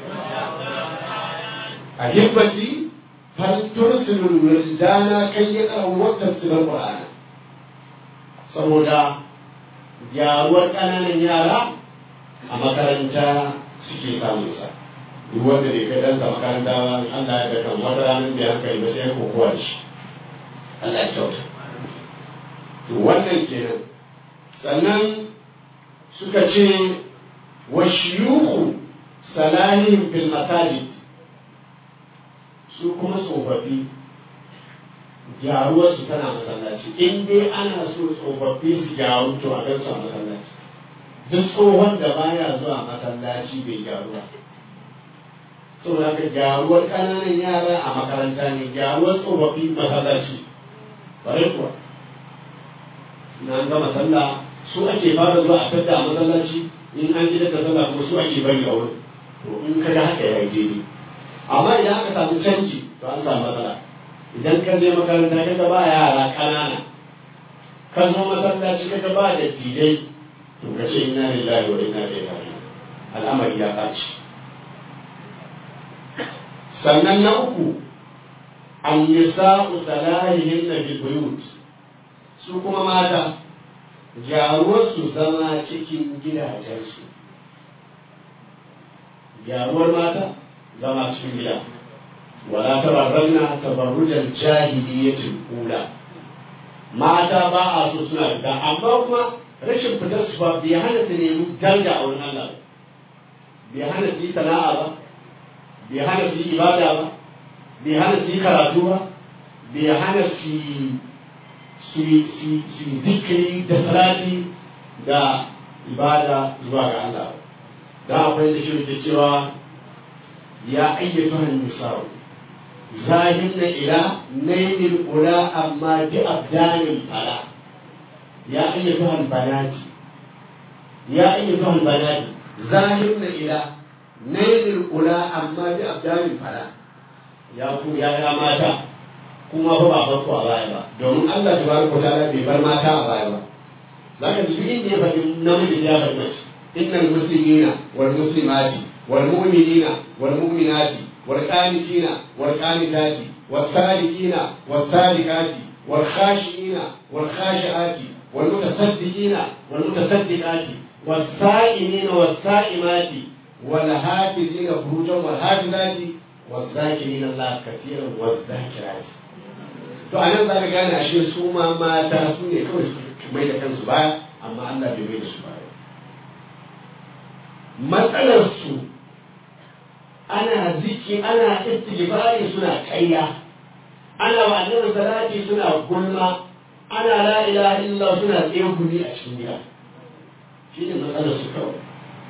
a hibbati faltur sulul wirdana kai ya karu wata sulul qur'ana saboda gyaruwar ƙananan yara a makaranta suke samun sa duk wanda bai kai ɗansa makaranta ba Allah ya ga kan wata ranar da hankali ba sai ko kowa da shi Allah ya kyauta to wannan kenan sannan suka ce wa shiyuhu salahin fil masajid su kuma tsofaffi gyaruwarsu tana masallaci in dai ana so tsofaffi su gyaru to a gansu a masallaci duk tsohon da baya zuwa masallaci bai gyaru ba saboda haka gyaruwar ƙananan yara a makaranta ne gyaruwar tsofaffi masallaci bare kuwa na gama sallah su ake fara zuwa a fadda a masallaci in an gidan da sallah kuma su ake bari a wurin to in ka ga haka ya yi daidai amma idan aka samu canji to an samu matsala idan ka je makaranta ka ga ba yara ƙanana ka zo masallaci ka ga ba da didai to ka ce inna lillahi wa inna ilaihi raji'un al'amari ya ɓaci sannan na uku an nisa'u salahihin na buyut su kuma mata gyaruwarsu zama cikin gidajensu gyaruwar mata zama cikin gida wala tabarranna tabarrujan jahiliyyatin kula mata ba a so suna fita amma kuma rashin fitar su ba bai hana su nemi daraja a wurin Allah bai hana su yi sana'a ba bai hana su yi ibada ba bai hana su yi karatu ba bai hana su su yi zikiri da salati da ibada zuwa ga Allah da akwai da shi ke cewa ya ayyatu han nisa'u zahin na ila nailin ula amma bi abdanin fala ya ayyatu albanati ya ayyatu albanati zahin na ila nailin ula amma bi abdanin fala ya ku ya ya mata kuma ba ba farko a baya ba domin Allah tabaraka wa ta'ala bai bar mata a baya ba zaka ji inda ya faɗi namiji ya faɗi mace innal muslimina wal muslimati wal mu'minina wal mu'minati wal qanitina wal qanitati was sadiqina was sadiqati wal khashiina wal khashiati wal mutasaddiqina wal mutasaddiqati was sa'imina was sa'imati wal hafizina furujan wal hafizati was zakirina Allah kathiran was zakirati to anan za ka gane ashe su ma mata su ne kawai su mai da kansu baya amma Allah bai mai da su baya matsalar su ana ziki ana istighfari suna kayya ana wa annabi salati suna gulma ana la ilaha illallah suna tsegumi a cikin gida shi ne matsalar su kawai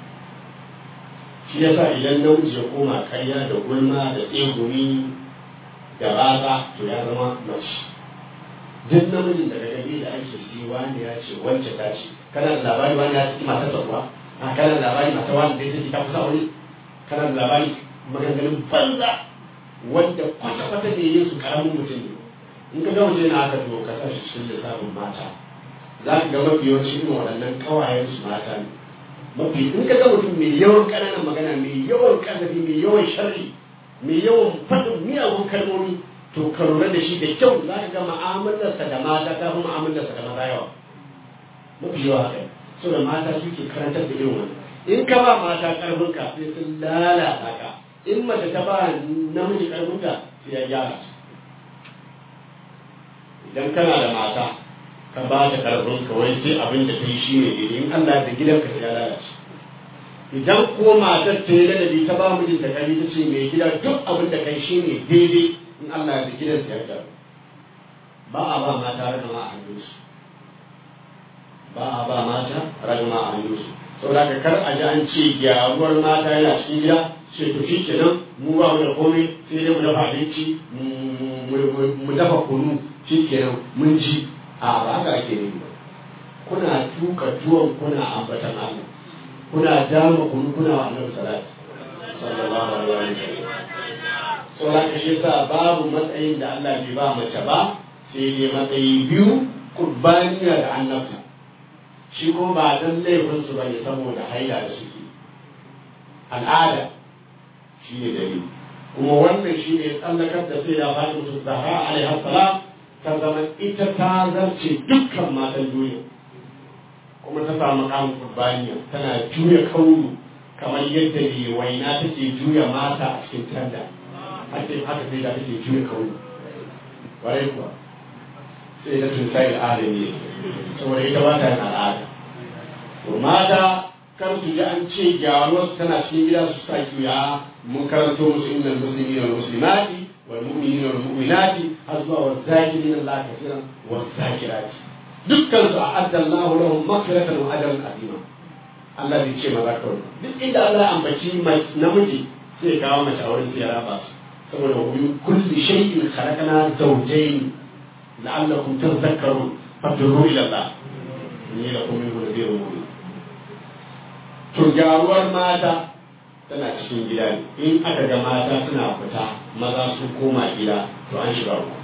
shi yasa idan namiji ya koma kayya da gulma da tsegumi da raza to ya zama mace duk namijin da daga da ake ji wani ya ce wacce ta ce kana da labari wani ya ci mata sabuwa a kana da labari mata wani da ya ce ta kusa wani kana da labari maganganun banza wanda kwata-kwata ne yin su karamin mutum ne in ka ga mutum yana haka to ka sa shi cikin lissafin mata za ka ga mafi yawanci irin waɗannan ƙawayen su mata ne mafi in ka ga mutum mai yawan ƙananan magana mai yawan ƙazafi mai yawan sharri mai yawan faɗin miyagun kalmomi to ka lura da shi da kyau za ka ga ma'amalarsa da mata ta fi ma'amalarsa da maza yawa mafi yawa haka so da mata suke karantar da irin wani in ka ba mata karfin ka sai sun lalata ka in mace ta ba namiji karfin ka sai ya gyara idan kana da mata ka ba ta karfin ka wai sai abin da ta yi shi ne daidai in Allah da gidanka sai ya lalace idan ko matar ta yi ladabi ta ba mijinta kari ta ce mai gida duk abin da kai shi ne daidai in Allah da gidansa ya gyaru ba a ba mata ragama a hannunsu ba a ba mata ragama a hannunsu saboda ka kar a ji an ce gyaruwar mata yana cikin gida ce to shi kenan mu ba mu da komai sai dai mu dafa abinci mu dafa kunu shi kenan mun ji a ba haka ake yi ba kuna tuka tuwon kuna ambatan Allah kuna dama kunu kuna wa annabi salati sallallahu alaihi wa sallam saboda ka shi sa babu matsayin da Allah bai ba mace ba sai dai matsayi biyu kurbaniya da annabta shi ko ba dan laifin su bane saboda haila da suke al'ada shi ne dalili kuma wannan shi ne tsallakar da sai ya faɗi musu zahra alaihi salam ta zama ita ta zarce dukkan matan duniya kuma ta samu kamun kurbaniya tana juya kauru kamar yadda ne waina take juya mata a cikin tanda haka haka sai da take juya kauru ƙwarai kuwa sai da tun sai al'ada ne saboda ita ba ta yin al'ada to mata kar su ji an ce gyaruwar tana cikin gida su sa kiya mun karanto musu innal muslimina wal muslimati wal mu'minina wal mu'minati har zuwa wal zakirina Allah kafiran wal zakirati dukkan su a'adda Allah lahum maghfiratan wa ajran azima Allah bai ce maza kawai duk inda Allah ya ambaci namiji sai kawo mace a wurin sai ya raba su saboda wa min kulli shay'in khalaqna zawjayn la'allakum tadhakkarun fadurru ila Allah inni lakum minhu nadhirun mubin to gyaruwar mata tana cikin gida ne in aka ga mata suna fita maza sun koma gida to an shiga uku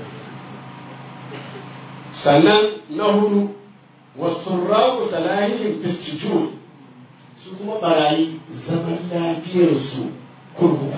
sannan na hudu wasurraku salahihim fistijun su kuma barayi zaman lafiyarsu kurkuka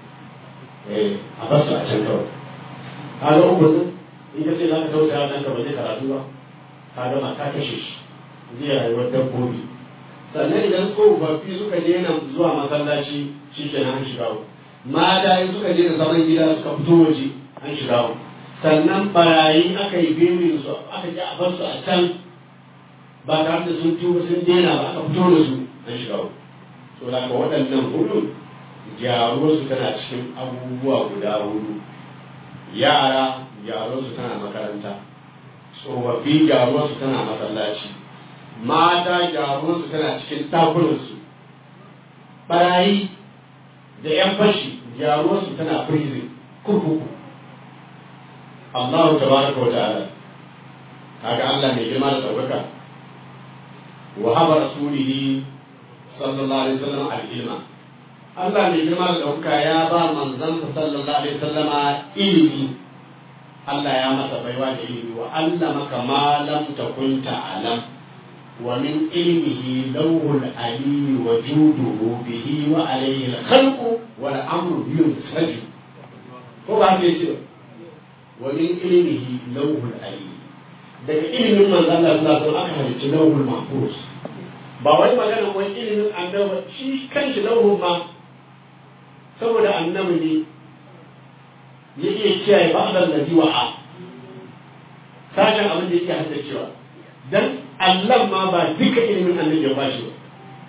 a basu a can kawai kaga uku in ka ce za ka tausaya ɗan ka ba zai karatu ba ka gama ka kashe shi zai rayuwar dabbobi sannan idan tsofaffi suka daina zuwa masallaci shi ke an shiga uku mata in suka daina zaman gida suka fito waje an shiga uku sannan barayi aka yi berin su aka ji a bar su a can ba tare da sun tuba sun daina ba aka fito da su an shiga uku to da waɗannan hudu gyaruwarsu tana cikin abubuwa guda hudu yara gyaruwarsu tana makaranta tsofaffi gyaruwarsu tana masallaci mata gyaruwarsu tana cikin takunansu barayi da yan fashi gyaruwarsu tana prison kurkuku Allahu tabaraka wa ta'ala kaga Allah mai girma da ɗaukaka wa haba rasulihi sallallahu alaihi wasallam al-ilma Allah mai girma da ɗaukaka ya ba manzansa sallallahu alaihi wasallama ilimi Allah ya masa baiwa da ilimi wa Allah maka ma lam takun ta'lam wa min ilmihi lawhul ali wa juduhu bihi wa alayhi al-khalqu wal amru yunsaju ko ba ke ce wa min ilmihi lawhul ali daga ilimin manzon Allah sallallahu alaihi wasallam aka halicci lawhul mahfuz ba wai magana wani ilimin annabi shi kanshi lawhul ma saboda annabi ne ya iya kiyaye ba'dal ladhi wa'a sashen abin da yake haddacewa dan Allah ma ba duka ilimin annabi ya bashi ba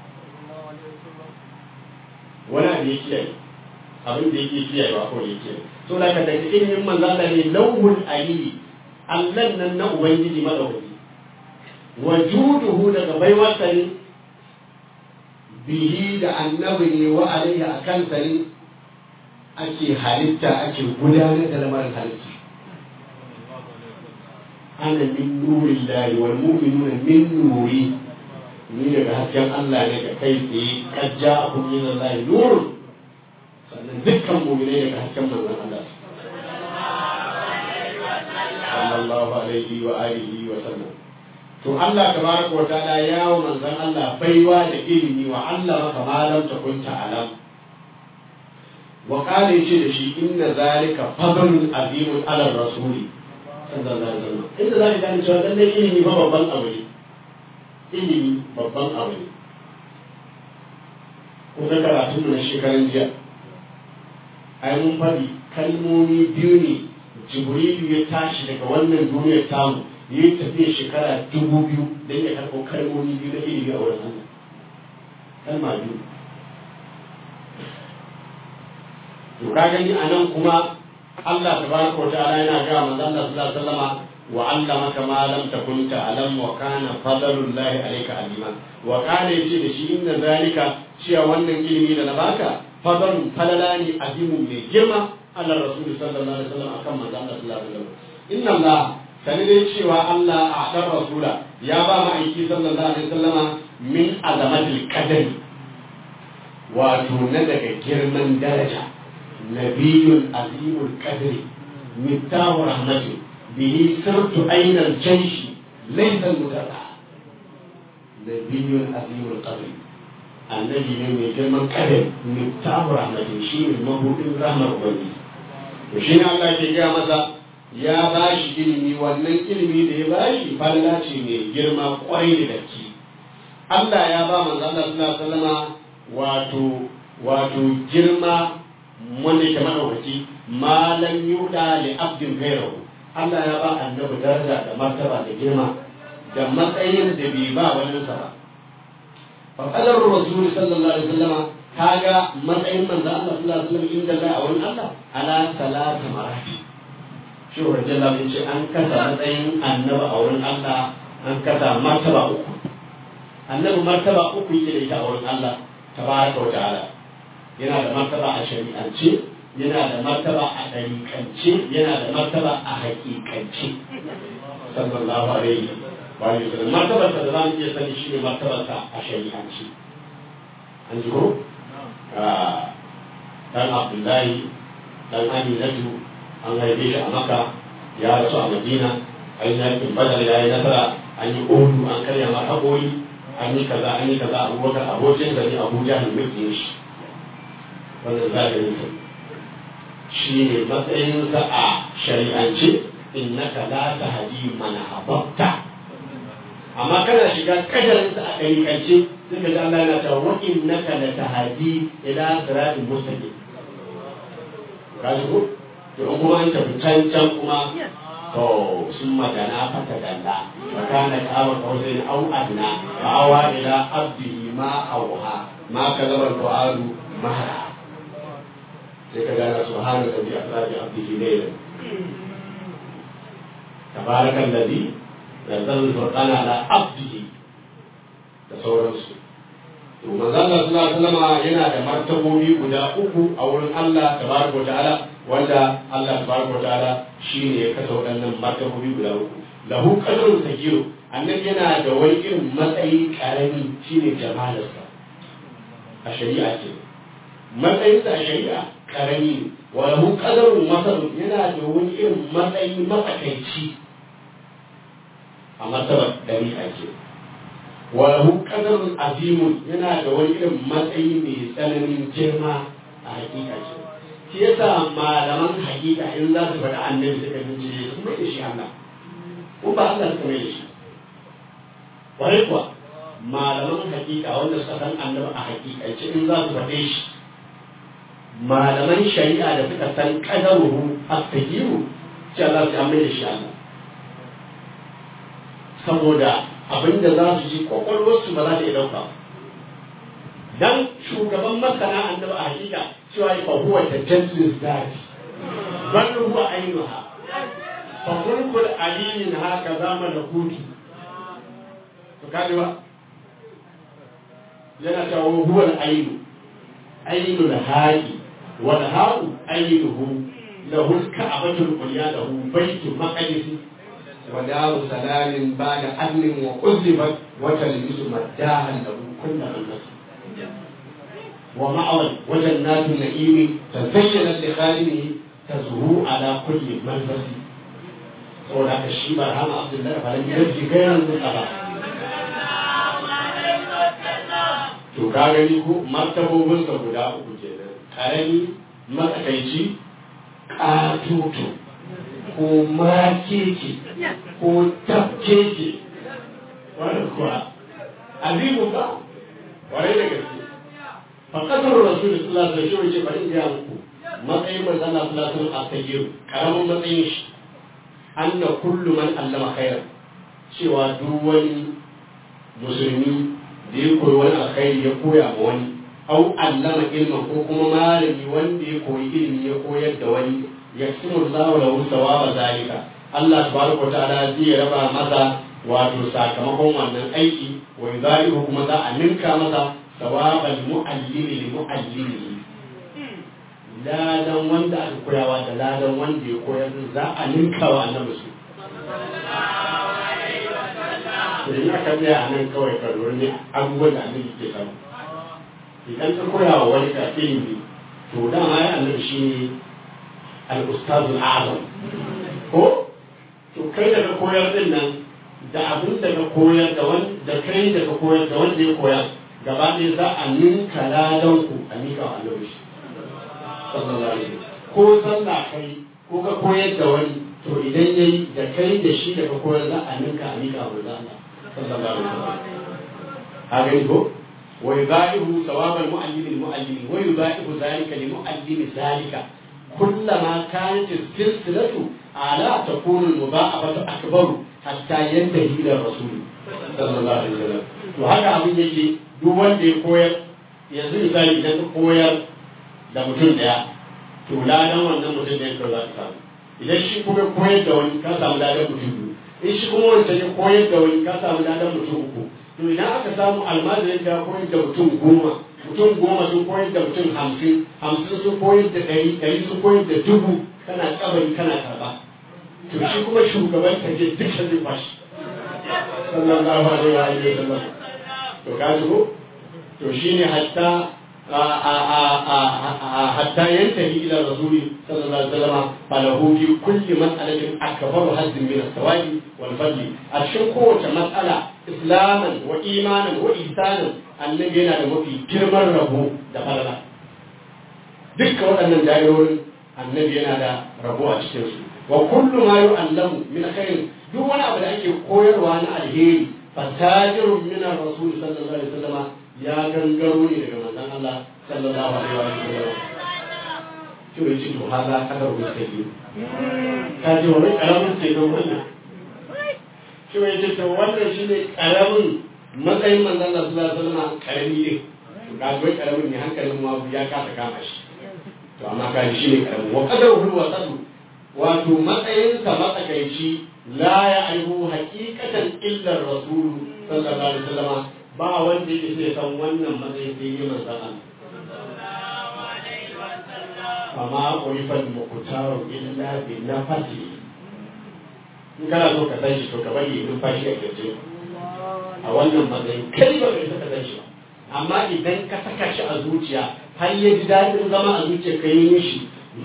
wani abu ya kiyaye abin da yake kiyaye ba kawai ya kiyaye so da ka daga ilimin manzo Allah ne lawhul ali Allah nan na ubangiji madaukaki wajuduhu daga baiwarsa ne bihi da annabi ne wa alaihi akan sa ne ake halitta ake gudanar da lamarin halitta ana min nurin lahi wal mu'minuna min nuri ni daga hasken Allah ne ga kai tsaye kad ja'akum min Allah nurun sannan dukkan mu'minai daga hasken manzon Allah sallallahu alaihi wa alihi wa sallam to Allah tabaraka wa ta'ala ya wa manzon Allah baiwa da ilimi wa Allah maka malam ta kunta alam wa qala yace da shi inna zalika fadlun azimun ala rasuli sallallahu alaihi wasallam inda za ka gane cewa lallai ilimi fa babban abu ne ilimi babban abu ne ko da karatun na shekaran jiya ai mun faɗi kalmomi biyu ne jibrilu ya tashi daga wannan duniyar tamu ya yi tafiya shekara dubu biyu don ya karɓo kalmomi biyu na ilimi a wurin Allah kalma biyu to ka gani a nan kuma Allah tabaraka wa ta'ala yana ga manzo Allah sallallahu alaihi wasallama wa 'allamaka ma lam takun ta'lam wa kana fadlullahi alayka alima wa kana yace da shi inna zalika cewa wannan ilimi da na baka fadlun falala ne azimun mai girma Allah rasul sallallahu alaihi wasallam akan manzo Allah sallallahu alaihi wasallam inna Allah sani dai cewa Allah a dan rasula ya ba mu aiki sallallahu alaihi wasallama min azamatil qadari wato na daga girman daraja نبي عظيم القدر مفتاح رحمته به سرت أين الجيش ليس المدرع نبي عظيم القدر النبي من يجمع القدر مفتاح رحمته شيء المبوء رحمة ربي وشين الله كي masa ya ba shi ilimi wannan ilimi da ya ba shi falla ce mai girma kwarai da gaske Allah ya ba manzo Allah sallallahu alaihi wasallama wato wato girma wanda yake madaukaki malam yuda li abdin gairahu Allah ya ba annabi daraja da martaba da girma da matsayin da bai ba wani sa ba fa qadar rasul sallallahu alaihi wasallam kaga matsayin manzo Allah sallallahu alaihi wasallam inda Allah a wani Allah ala salata marati shi wa jalla bin ce an kasa matsayin annabi a wurin Allah an kasa martaba uku annabi martaba uku yake da ita a wurin Allah tabaraka wa ta'ala yana da martaba a shari'ance yana da martaba a ɗariƙance yana da martaba a haƙiƙance sallallahu alaihi wa sallam martabar da za mu iya sani shi ne martabar a shari'ance an ji ko dan abdullahi dan aminatu an haife shi a maka ya rasu a madina an yi yakin badar ya yi nasara an yi odu an karya mar haƙori an yi kaza an yi kaza abubakar abokin da ne abuja ne muke shi wannan zahirin sa shi ne matsayinsa a shari'ance innaka la tahdi man ahbabta amma kana shiga kadarinsa a ɗariƙance sai ka ji Allah yana cewa wa innaka la tahdi ila siratin mustaqim ka ji ko to in kuma an tafi can can kuma to sun magana fata dalla fa kana ka awa kawai au adna fa awa ila abdihi ma auha ma kadara du'adu mahara sai ka gana subhana da bi asrabi abdihi laylan tabarakan ladhi nazzala al-furqana ala abdihi da sauransu to manzo Allah sallallahu alaihi wasallam yana da martabobi guda uku a wurin Allah tabaraka ta'ala wanda Allah tabaraka wa ta'ala shine ya kasa waɗannan martabobi guda uku lahu qadrun sagiru annabi yana da wani irin matsayi karami shine jamalarsa a shari'a ce matsayinsa a shari'a karami ne wa lahu qadrun masalun yana da wani irin matsayi matsakaici a martabar dariƙa ce wa lahu qadrun azimun yana da wani irin matsayi mai tsananin girma a hakika ce shi yasa malaman hakika in za su faɗi annabi suka bincike su mai da shi Allah ko ba Allah suka mai da shi kwarai kuwa malaman hakika wanda suka san annabi a hakika ce in za su faɗe shi malaman shari'a da suka san kadaruhu astajiru ce Allah su mai da shi Allah saboda abinda za su ji kwakwalwarsu ba za ta iya ɗauka dan shugaban masana annabi a hakika cewa fa huwa tajallis zati bal huwa ainuha fa mulkul alimin haka zama da kutu to kaji ba yana cewa huwa al-ainu ainul haqi wal haqu ainuhu lahu al-ka'batu al-ulya lahu baytu maqdis wa daru salamin ba'da adnin wa quzibat wa talbisu maddahan lahu kullu al-nasr ومأوى وجنات النعيم تزينت لخادمه تزهو على كل ملبس saboda haka shi ba rama abdullahi ba lalle yadda gairan zuka ba to ka gani ko martabobinsa guda uku kenan karami matsakaici katutu ko makeke ko tafkeke wani kuwa azimu ba wani da gaske fakasar rasul sallallahu alaihi wasallam ce bari ga muku matsayin manzon Allah sallallahu alaihi wasallam a tayyib karamin matsayin shi anna kullu man allama khairan cewa duk wani musulmi da ya koyi wani alkhairi ya koya ma wani au allama ilman ko kuma malami wanda ya koyi ilimi ya koyar da wani ya simu zawo lahu sawaba zalika Allah tabaraka wa ta'ala zai raba masa wato sakamakon wannan aiki wa yudaihu kuma za a ninka masa ثواب المعلم لمعلمه ladan wanda aka koyawa da ladan wanda ya koyar za a ninka wa annabi su idan aka tsaya a nan kawai ka lura ne abubuwan da annabi ke samu idan ka koya wa wani ka ilimi to dama ya annabi shi ne al-ustazul azam ko to kai da ka koyar din nan da abin da ka koyar da wanda kai da ka koyar da wanda ya koyar gaba ɗaya za a ninka ladan ku a nika wa annabi shi sallallahu alaihi ko sallah kai ko ka koyar da wani to idan yayi da kai da shi da ka koyar za a ninka a nika wa Allah sallallahu alaihi wasallam a gani ko wa yudaihu thawabal mu'allim lil mu'allim wa yudaihu zalika lil mu'allim zalika كلما كانت السلسلة على تكون المضاعفة أكبر حتى ينتهي إلى الرسول صلى الله عليه وسلم وهذا أبن يجي duk wanda ya koyar yanzu misali idan ka koyar da mutum daya to ladan wannan mutum da ya za ka samu idan shi kuma koyar da wani ka samu ladan mutum biyu in shi kuma wanda ya koyar da wani ka samu ladan mutum uku to idan aka samu almajirin ka koyar da mutum goma mutum goma sun koyar da mutum hamsin hamsin sun koyar da ɗari ɗari sun koyar da dubu kana kabari kana karɓa to shi kuma shugaban ka je duka zai bashi sallallahu alaihi wa sallam to ka ko to shine hatta hatta yantahi ila rasuli sallallahu alaihi wasallam falahu fi kulli mas'alatin akbaru hazzin min as-sawabi wal fadli a cikin kowace mas'ala islaman wa imanan wa ihsanan annabi yana da mafi girman rabo da falala dukkan waɗannan da'irorin annabi yana da rabo a cikin su wa kullu ma yu'allamu min khairin duk wani abu da ake koyarwa na alheri fatajirun min ar-rasul sallallahu alaihi wasallam ya gangaro ne daga manzon Allah sallallahu alaihi wasallam to yace to haza kadar mustaqim ka ji wani karamin ce don wannan shi ya ce to wannan shine karamin matsayin manzon Allah sallallahu alaihi wasallam karami ne to ka ji karamin ne hankalin ma ya kasa kama shi to amma ka ji shine karamin wa qadaruhu wa sadu wato matsayinsa matsakaici la ya aihu hakikatan illa rasul sallallahu alaihi wasallam ba wanda yake sai san wannan matsayin sai yi manzon Allah ma urifal muqtaru illa bi nafasi in kana so ka san shi to ka bari numfashi a kirje a wannan matsayin kai ba kai saka san shi ba amma idan ka saka shi a zuciya har ya ji daɗin zama a zuciya ka yi mishi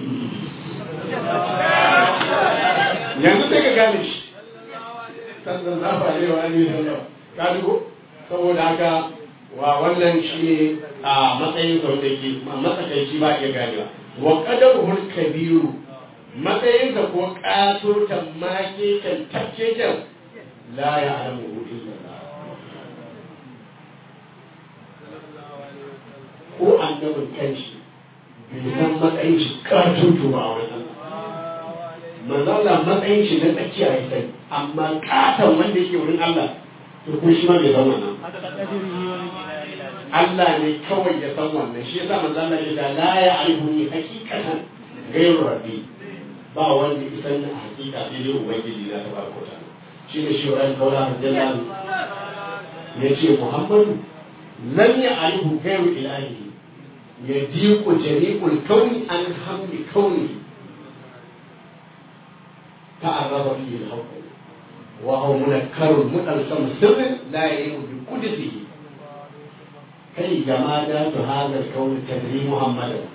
yanzu sai ka gane shi sannan za ba ne wa ne sallah ka dugo saboda haka wa wannan shi ne a matsayin sa wanda ke matsakaici ba iya ganewa wa qadaruhul kabiru matsayin sa ko katotan make kan tacce kan la ya'lamu illa ko annabin kanshi bai san matsayin shi katoto ba a wurin Allah manzo Allah matsayin shi na tsakiya ya sani amma katon wanda yake wurin Allah to ko shi ma bai san wannan Allah ne kawai ya san wannan shi yasa manzo Allah ya ce la ya alhuni hakikatan gairu rabbi ba wanda ya san a hakika sai dai ubangiji na tabaraka ta shi ne shi ran kaula radiyallahu ya ce Muhammadu lam ya alhu gairu ilahi ya diku jami'ul kauni an hamli kauni ta'arraba fihi al-haqq wa huwa munakkarun mutalsam sirrin la ya'imu bi qudsihi kai jamada to hadha al-kawn tadri muhammadan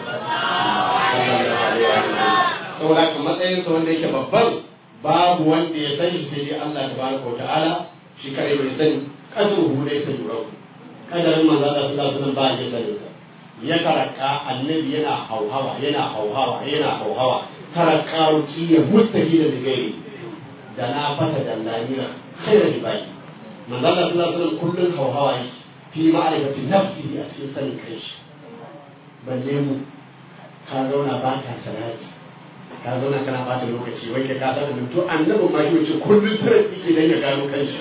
saboda kan matsayin sa wanda yake babban babu wanda ya sani sai dai Allah tabaraka wa ta'ala shi kare bai sani kadruhu dai sai yurau kadarin manzo Allah sallallahu alaihi wasallam ba ya sani ya karaka annabi yana hauhawa yana hauhawa yana hauhawa karaka ruki ya mustahila da gairi da na fata da lamira khairu ibadi manzo Allah sallallahu alaihi wasallam kullun hauhawa yake fi ma'rifati nafsihi a cikin sanin kanshi balle mu ka zauna ba ka salati ka zauna kana bata lokaci wai ka kasa da to annabi ma shi wace kullun tare yake dan ya gano kanshi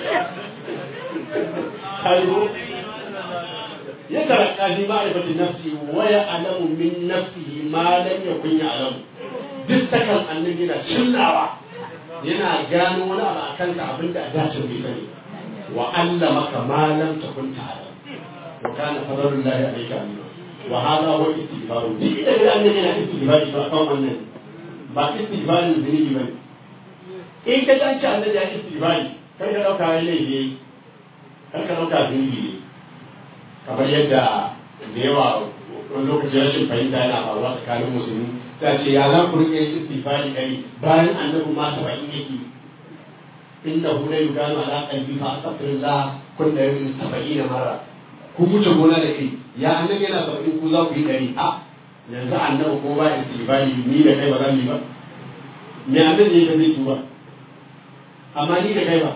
kayo ya tarakka fi ma'rifati nafsi wa ya'lamu min nafsihi ma lam yakun ya'lamu duk takan annabi yana cillawa yana gano wani abu a kanka abinda a dace bai sani wa allamaka ma lam takun ta'lam wa kana fadlullahi alayka alim wa hadha huwa istighfaru duk da annabi yana istighfari ba kan wannan ba istighfarin zunubi ba in ka danci annabi ya istighfari kar ka dauka wani laifi kar ka dauka zunubi ne kamar yadda da yawa wani lokaci rashin fahimta yana faruwa tsakanin musulmi ta ce ya za ku rike istighfari kari bayan annabi ma saba'in yake inda hu la yuganu ala qalbi fa astaghfirullah kun da yin saba'in mara ku wuce gona da kai ya annabi yana saba'in ku za ku yi dari a yanzu annabi ko ba istighfari ni da kai ba zan yi ba me annabi ya zai tuba amma ni da kai ba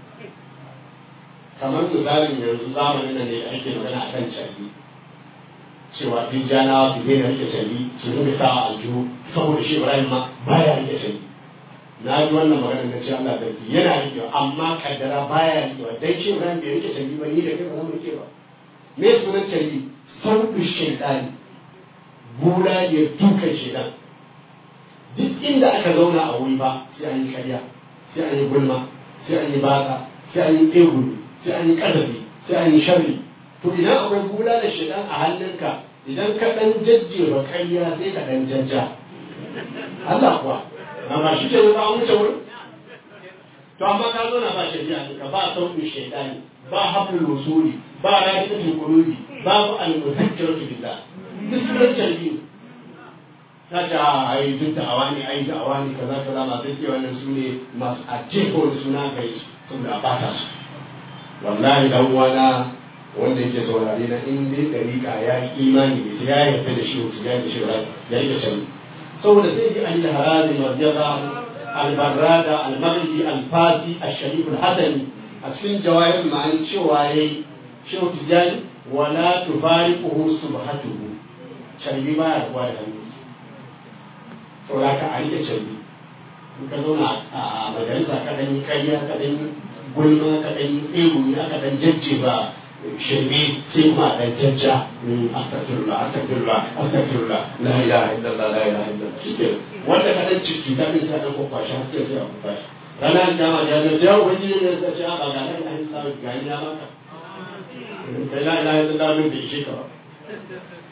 kamar misalin yanzu zamanin nan ne ake magana a kan cabi cewa duk janawa su daina rike cabi su rinka sa a aljihu saboda shi ibrahim ma baya rike cabi na ji wannan magana na ce Allah da yana rike amma kaddara baya rike dan shi ibrahim bai rike cabi ba ni da kai ba zan rike ba me sunan cabi sauƙi shaitani bula ya dukan shaitan duk inda aka zauna a wuri ba sai an yi karya sai an yi gulma sai an yi baka sai an yi tsegumi sai an yi ƙazafi sai an yi sharri to idan akwai gula da shidan a hannunka idan ka ɗan jajjewa ƙarya sai ka ɗan jajja Allah kuwa amma shi ke ba an wuce wurin to amma ka zo na ba shari'a ka ba sauƙin shaidani ba hablul wusuli ba ra'iqatul qulubi babu al-muzakkiratu billah duk sunan jarbi ta ce a ai duk da awani ai da awani kaza kaza masu ce wannan su ne masu ajefa wani suna kai saboda ba ta su wallahi dan uwana wanda yake saurare na in dai dariƙa ya yi imani da ya yarda da shi wato ya da shi ya yi da sani saboda sai ji an harazi marjaza albarrada almarji alfasi asharif alhasani a cikin jawahir ma'ani cewa yayi shehu tijani wala tufariquhu subhatuhu sharbi ba ya kuwa da hannu saboda ka a rike sharbi in ka zauna a majalisa ka ɗan yi ƙarya ka ɗan yi gulma ka ɗan yi tsegumi aka ɗan jajjeba shirme sai kuma ɗan jajja astagfirullah astagfirullah astagfirullah la ilaha illallah la ilaha illallah shike wanda ka ɗan ciki ta ɗin sa ɗan kwakwashi har sai sai a kwakwashi ranar kama da ya ce yawon wani ne ya ce a ba ga la ilaha illallah ga ni na maka kai la ilaha illallah min bai ishe ka ba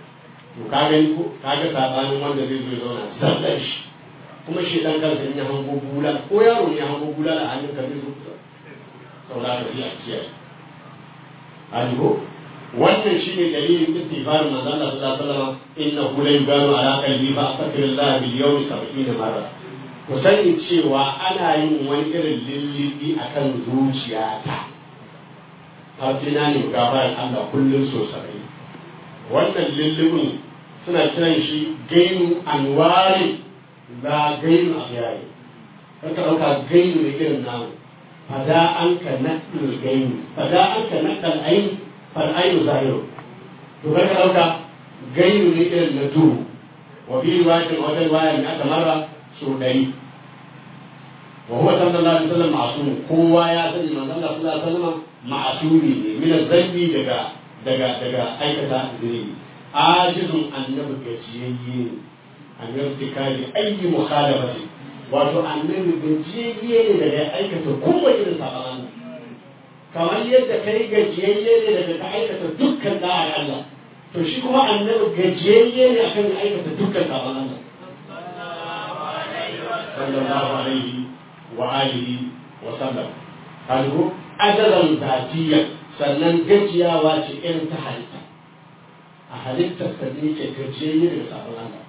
to ka gani ko ka ga sabanin wanda zai zo ya zauna zallan shi kuma shi dan kansa in ya hango bula ko yaro ne ya hango bula a hannun ka zai zo kusa saboda ka iya kiyaye hali ko wannan shine dalilin istighfarin manzon Allah sallallahu alaihi wasallam innahu la yuganu ala qalbi fa astaghfirullah bil yawmi 70 marra ku sani cewa ana yin wani irin lillibi akan zuciyata har na ne gafaran Allah kullum so sabai wannan lillibin suna kiran shi gainu anwari la gainu ahyari kan ka dauka gainu ne irin namu fada an ka nakal gainu fada an ka nakal ain fal ainu zahiru to kan ka dauka gainu ne irin na duhu wa bi riwayatin wata riwaya ne aka mara so dari wa huwa sallallahu alaihi wasallam ma'sum kowa ya sani manzon Allah sallallahu alaihi wasallam ma'sumi ne min zambi daga daga daga aikata zunubi ajizun annabi gajiyayye ne annabi tikali ayi mukhalafati wato annabi gajiyayye ne daga aikata kowace irin sabanan kamar yadda kai gajiyayye ne daga ka aikata dukkan da'ar Allah to shi kuma annabi gajiyayye ne akan aikata dukkan sabanan Allah sallallahu alaihi wa alihi wa sallam kalgo ajalan zatiyya sannan gajiyawa ce irin ta halitta a halittar sa ne ke gajiyayye daga sabon Allah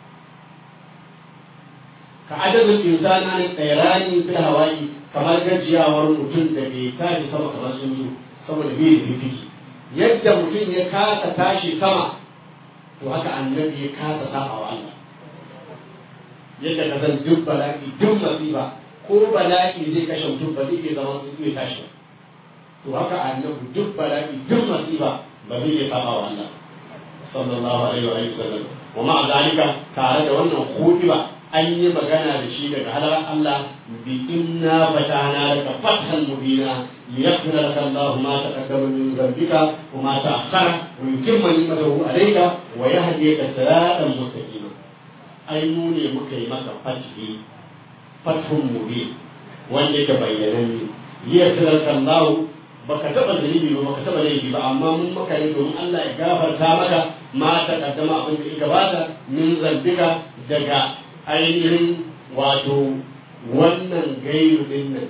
ka adadin insana ne tsairani fil hawaii kamar gajiyawar mutum da bai tashi sama kamar sun zo saboda bai da fifiki yadda mutum ya kasa tashi sama to haka annabi ya kasa saba wa Allah yadda ka san duk bala'i duk masifa ko bala'i zai kashe mutum ba zai iya zama su iya tashi to haka annabi duk bala'i duk masifa ba zai iya saba wa Allah sallallahu alaihi wa alihi wasallam wa ma zalika tare da wannan khutiba an yi magana da shi daga halar Allah bi inna fatana laka fathan mubina liyaghfira laka Allah ma taqaddama min dhanbika wa ma ta'akhkhara wa yutimma ni'matahu alayka wa yahdiyaka siratan mustaqima ai mu ne muka yi maka fathi fathun mubin wanda yake bayyananne liyaghfira laka Allah baka taba zunubi ba baka taba laifi ba amma mun maka ne domin Allah ya gafarta maka ma ta kaddama abin da ya gabata min zambika daga ainihin wato wannan gairu din nan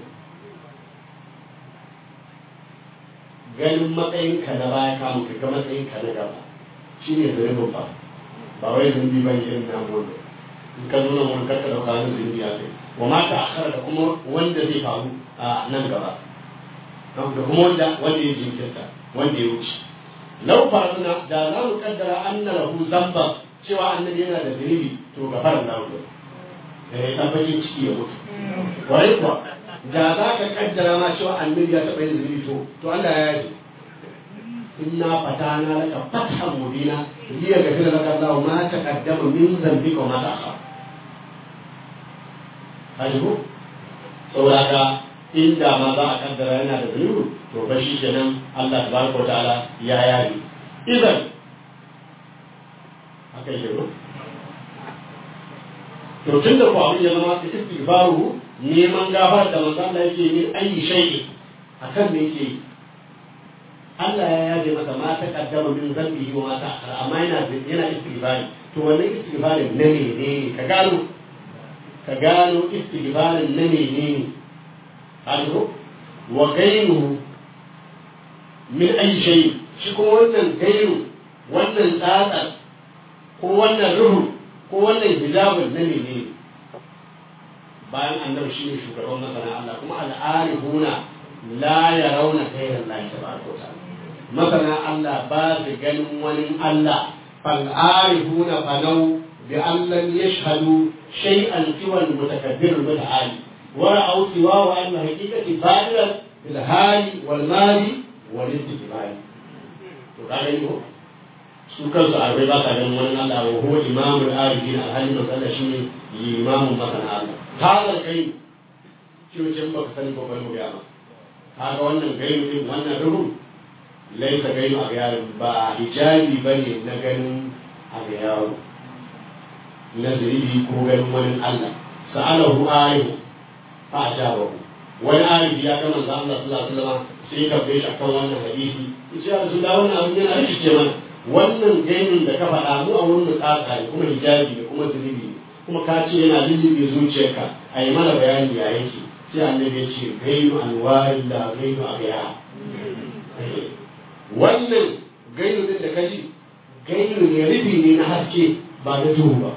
ganin matsayin ka na baya kamun ka ga matsayin ka na gaba shi ne zunubin ba ba wai zunubi ba ne irin namu wanda in ka nuna mun karka dauka wani zunubi a kai wa ma ta akhara da kuma wanda zai faru a nan gaba da kuma wanda wanda ya jinkirta wanda ya wuce lau faruna da za mu kaddara anna lahu zamba cewa annabi yana da zunubi to gafara lahu eh tabbacin ciki ya mutu wai kuwa da za ka kaddara ma cewa annabi ya taɓa yin zunubi to to Allah ya yi inna fatana laka fathan mubina liya gafira laka Allah ma taqaddama min dhanbika wa ma ta'akhkhara hajibu saboda haka inda ma za a kaddara yana da zunubi to fa shi kenan Allah tabaraka wa ta'ala ya yari idan haka yake ko to tun da ku abin ya zama istighfaru neman gafar da manzo Allah yake yin ayi shay'i akan me yake Allah ya yaje masa ma ta kaddama min zambihi wa ma ta akhara amma yana yana istighfari to wannan istighfarin na ne ka gano ka gano istighfarin na ne ne alro wa gairu min ayi shay shi kuma wannan gairu wannan tsatsar ko wannan ruhu ko wannan hijabin na ne bayan annabi shi ne shugaban masana Allah kuma al'arifuna la yarawna ghayra Allah tabaraka wa ta'ala masana Allah ba su ganin wani Allah fal arifuna falau bi an lam yashhadu shay'an siwa al-mutakabbir al-muta'ali ورأوا سواه أن حقيقة بادرة بالهال والمال والاستقبال وقال له su kansu arabai ba sa ganin wani Allah wa huwa imamul arifin alhali masala shi ne limamun masana Allah hazal kai kyocin baka sani ko bari mu ga ma kaga wannan gainu din wannan ruhu laisa gainu a yaro ba hijabi bane na ganin a yaro na zuribi ko ganin wani Allah sa'alahu ayu fa ajabahu wani arifi ya ga manzo Allah sallallahu alaihi wasallam sai ka bai shi akan wannan hadisi yace ya rasulullah wannan abin yana rikice mana wannan gainin da ka faɗa mu a wurin tsaka ne kuma hijabi ne kuma zunubi ne kuma ka ce yana lullube zuciyarka a yi mana bayani ya yake sai annabi ya ce gainu anwari da gainu a gaya wannan gainu din da ka ji gainu ne rufi ne na haske ba na duhu ba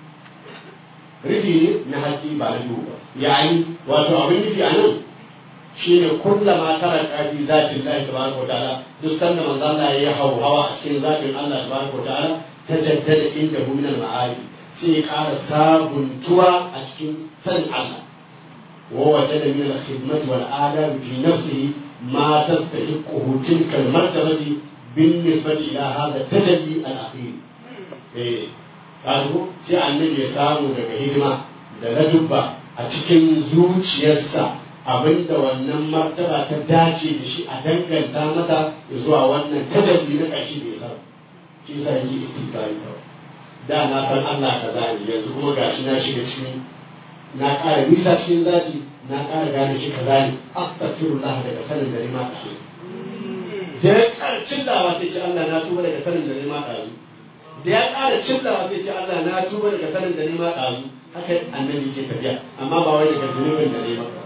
rufi ne na haske ba na duhu ba yayi wato abin nufi a nan shi ne kullama tara kafi zatin Allah tabaraka wa ta'ala duk sanda manzo Allah ya hau hawa a cikin zatin Allah tabaraka wa ta'ala ta jaddada inda hu min al-ma'ari sai ya ƙara sabuntuwa a cikin sanin Allah wa wajada min al-khidmati wal adab fi nafsihi ma tastahiqu tilka al-martabati بالنسبة إلى هذا التجلي الأخير. إيه قالوا sai annabi ya samu daga hidima da na dubba a cikin zuciyarsa abinda wannan martaba ta dace da shi a danganta mata zuwa wannan tajalli na ƙashi da ya shi sa yake istiqari da na san Allah ka zani yanzu kuma gashi na shiga cikin na ƙara nisa cikin zaki na ƙara gane shi ka zani astaghfirullah daga sanin da ma ƙashi da ya ƙara cillawa sai ce Allah na tuba daga sanin da ma ƙashi da ya ƙara cillawa sai ce Allah na tuba daga sanin da ma ƙashi haka annabi ke tafiya amma ba wai daga zunubin da ne maka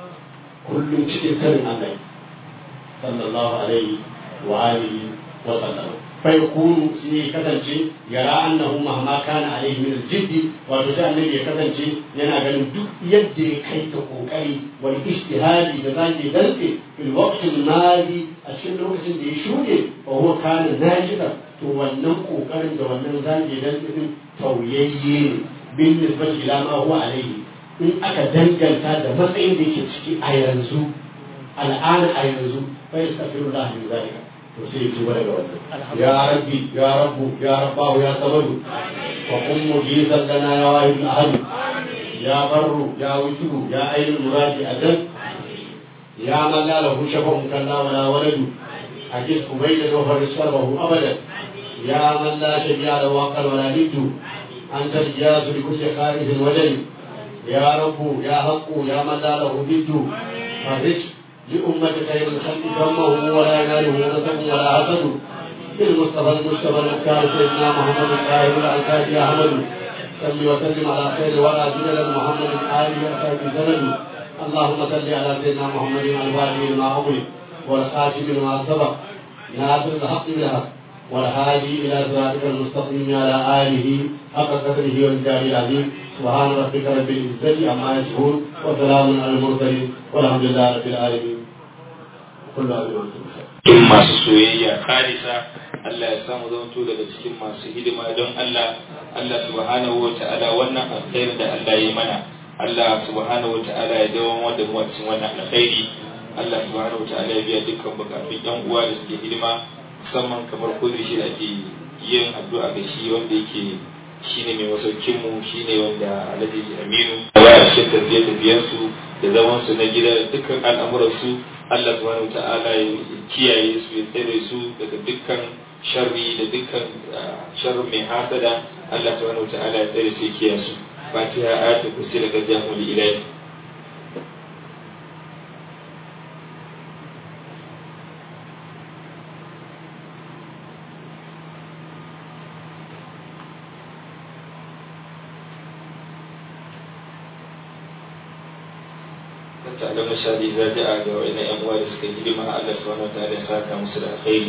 kullum cikin sanin Allah sallallahu alaihi wa alihi wa sallam fa yakunu sai kasance yara annahu mahma kana alaihi min al-jidd wato sai annabi ya kasance yana ganin duk yadda ya kai ta kokari wal ijtihadi da zaki dantse fil waqti al-mali a cikin lokacin da ya shuɗe fa huwa kana najidan to wannan kokarin da wannan zaki dantse din tauyayye ne bin nisbati ila ma huwa alaihi in aka danganta da matsayin da yake ciki a yanzu al'ana a yanzu fa yastaghfirullah min zalika to sai ya tuba daga wannan ya rabbi ya rabbu ya rabbahu ya samadu fa qum mujizan lana ya wahid ahad ya barru ya wujudu ya ainul muradi adan ya man la lahu shafa'un kalla wala waladu ajis ubayda wa farsabahu abadan ya man la shabi'a lahu aqal wala niddu anta al-jaz li kulli kharij wajhi يا رب يا حق يا من لا له ضد فرج لأمة خير الخلق ذمه ولا يناله نسب ولا حسد بالمصطفى المجتبى المختار سيدنا محمد الطاهر الألفاظ يا أحمد صل وسلم على خير ولا جلل محمد آله وصحبه سند اللهم صل على سيدنا محمد الفاتح لما أغلق والخاتم لما سبق ناصر الحق بالحق والهادي إلى صراطك المستقيم على آله حق قدره والجاه العظيم سبحان ربك رب العزة عما يصفون وسلام على المرسلين والحمد لله رب العالمين كل عام وانتم بخير cikin masu soyayya khalisa Allah ya samu zamanto daga cikin masu hidima don Allah Allah subhanahu wa ta'ala wannan alkhairi da Allah ya mana Allah subhanahu wa ta'ala ya dawo wanda mu a cikin wannan alkhairi Allah subhanahu wa ta'ala ya biya dukkan bukatun yan uwa da suke hidima musamman kamar kudu shi da ke yin addu'a ga shi wanda yake shine mai masaukin mu shine wanda Alhaji Aminu ya a cikin tafiye tafiyen su da zaman su na gida da dukkan al'amuran su Allah subhanahu ta'ala ya kiyaye su ya tsare su daga dukkan sharri da dukkan sharri mai hasada Allah subhanahu ta'ala ya tsare su ya kiyaye su Fatiha ayatul kursi daga jahul ilahi تعلم الشهادة إذا جاء وإن أموال سكين لما الله سبحانه وتعالى ساكا مسر خير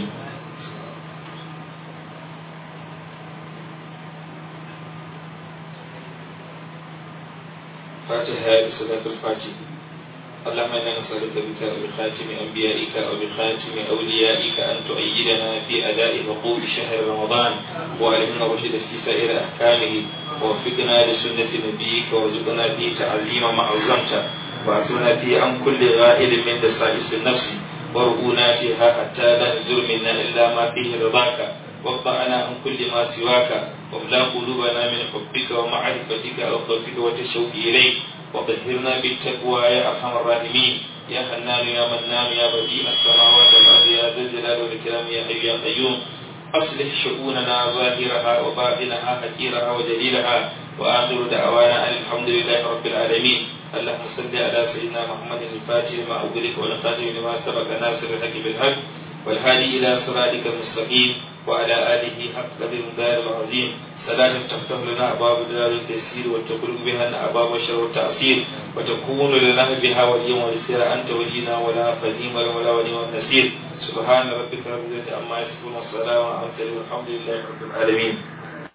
فاتحة صلاة الفاتحة اللهم إنا نسألك بك وبخاتم أنبيائك وبخاتم أوليائك أن تؤيدنا في أداء حقوق شهر رمضان وألهمنا الرشد في سائر أحكامه ووفقنا لسنة نبيك وارزقنا فيه تعظيم ما عظمته وأعطنا فيه عن كل غائل من دسائس النفس وارؤونا فيها حتى لا يزور منا إلا ما فيه رضاك واقطعنا عن كل ما سواك واملا قلوبنا من حبك ومعرفتك وخوفك والتشوق إليك وطهرنا بالتقوى يا أرحم الراحمين يا حنان يا منان يا بديع السماوات والأرض يا ذا الجلال والإكرام يا حي يا قيوم أصلح شؤوننا ظاهرها وباطنها حكيرها وجليلها وآخر دعوانا أن الحمد لله رب العالمين اللهم صل على سيدنا محمد الفاتح لما أغلق والخاتم لما سبق ناصر الحق بالحق والهادي إلى صراطك المستقيم وعلى آله حق قدر الدار العظيم صلاة تفتح لنا أبواب دار التيسير وتخرج بها أبواب الشر والتعسير وتكون لنا بها واليوم والسير أنت ولينا ولا قديم ولا ولي والنسير سبحان ربك رب العزة عما يصفون والسلام على المرسلين والحمد لله رب العالمين